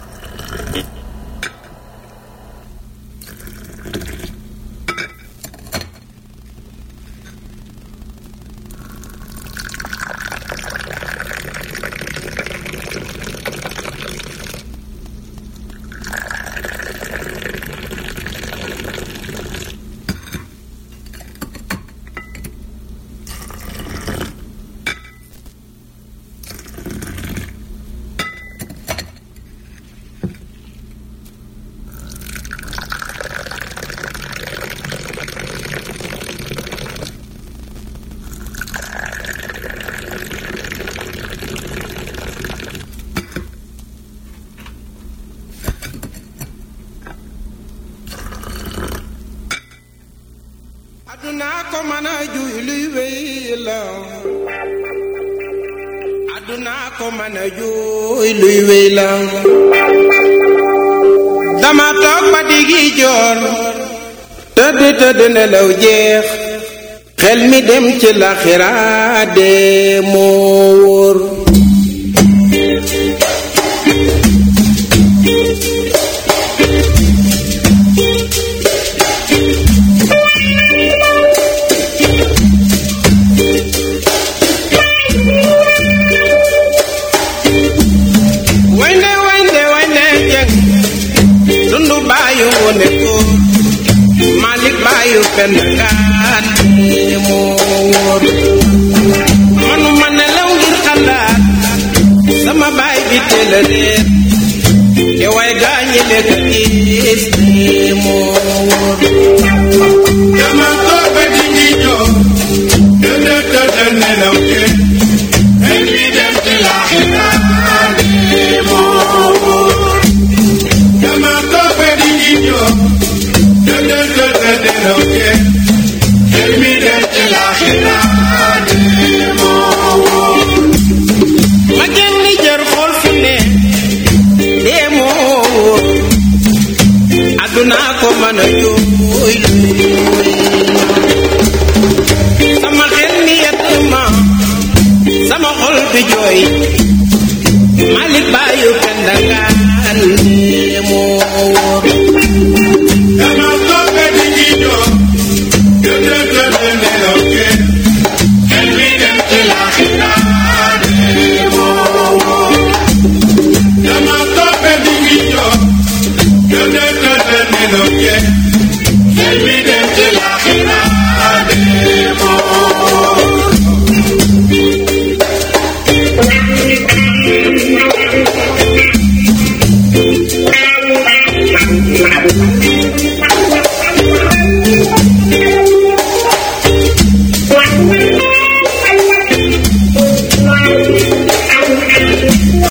aduna ko mën a juy luy wéy la aduna ko mën a juy luy wéy la dama toog ba digi joor tëdd tëdd nelaw jeex xel mi dem ci laxira dee moo wóor waynde waynde waynde jeng dundu baayu wone ko malik baayu penn gaan ni moo wóor manuma nelaw ngir xalaat sama baay bi teel a réer te way gaañi lekk gis ni moo wóor dama ko ba di ngi ñëw tëdd tëdd nelaw jeng xel mi dem ci laaxira ni moo wóor dama ko ba di ngi ñëw tëdd tëdd nelaw jeng xel mi dem ci laaxira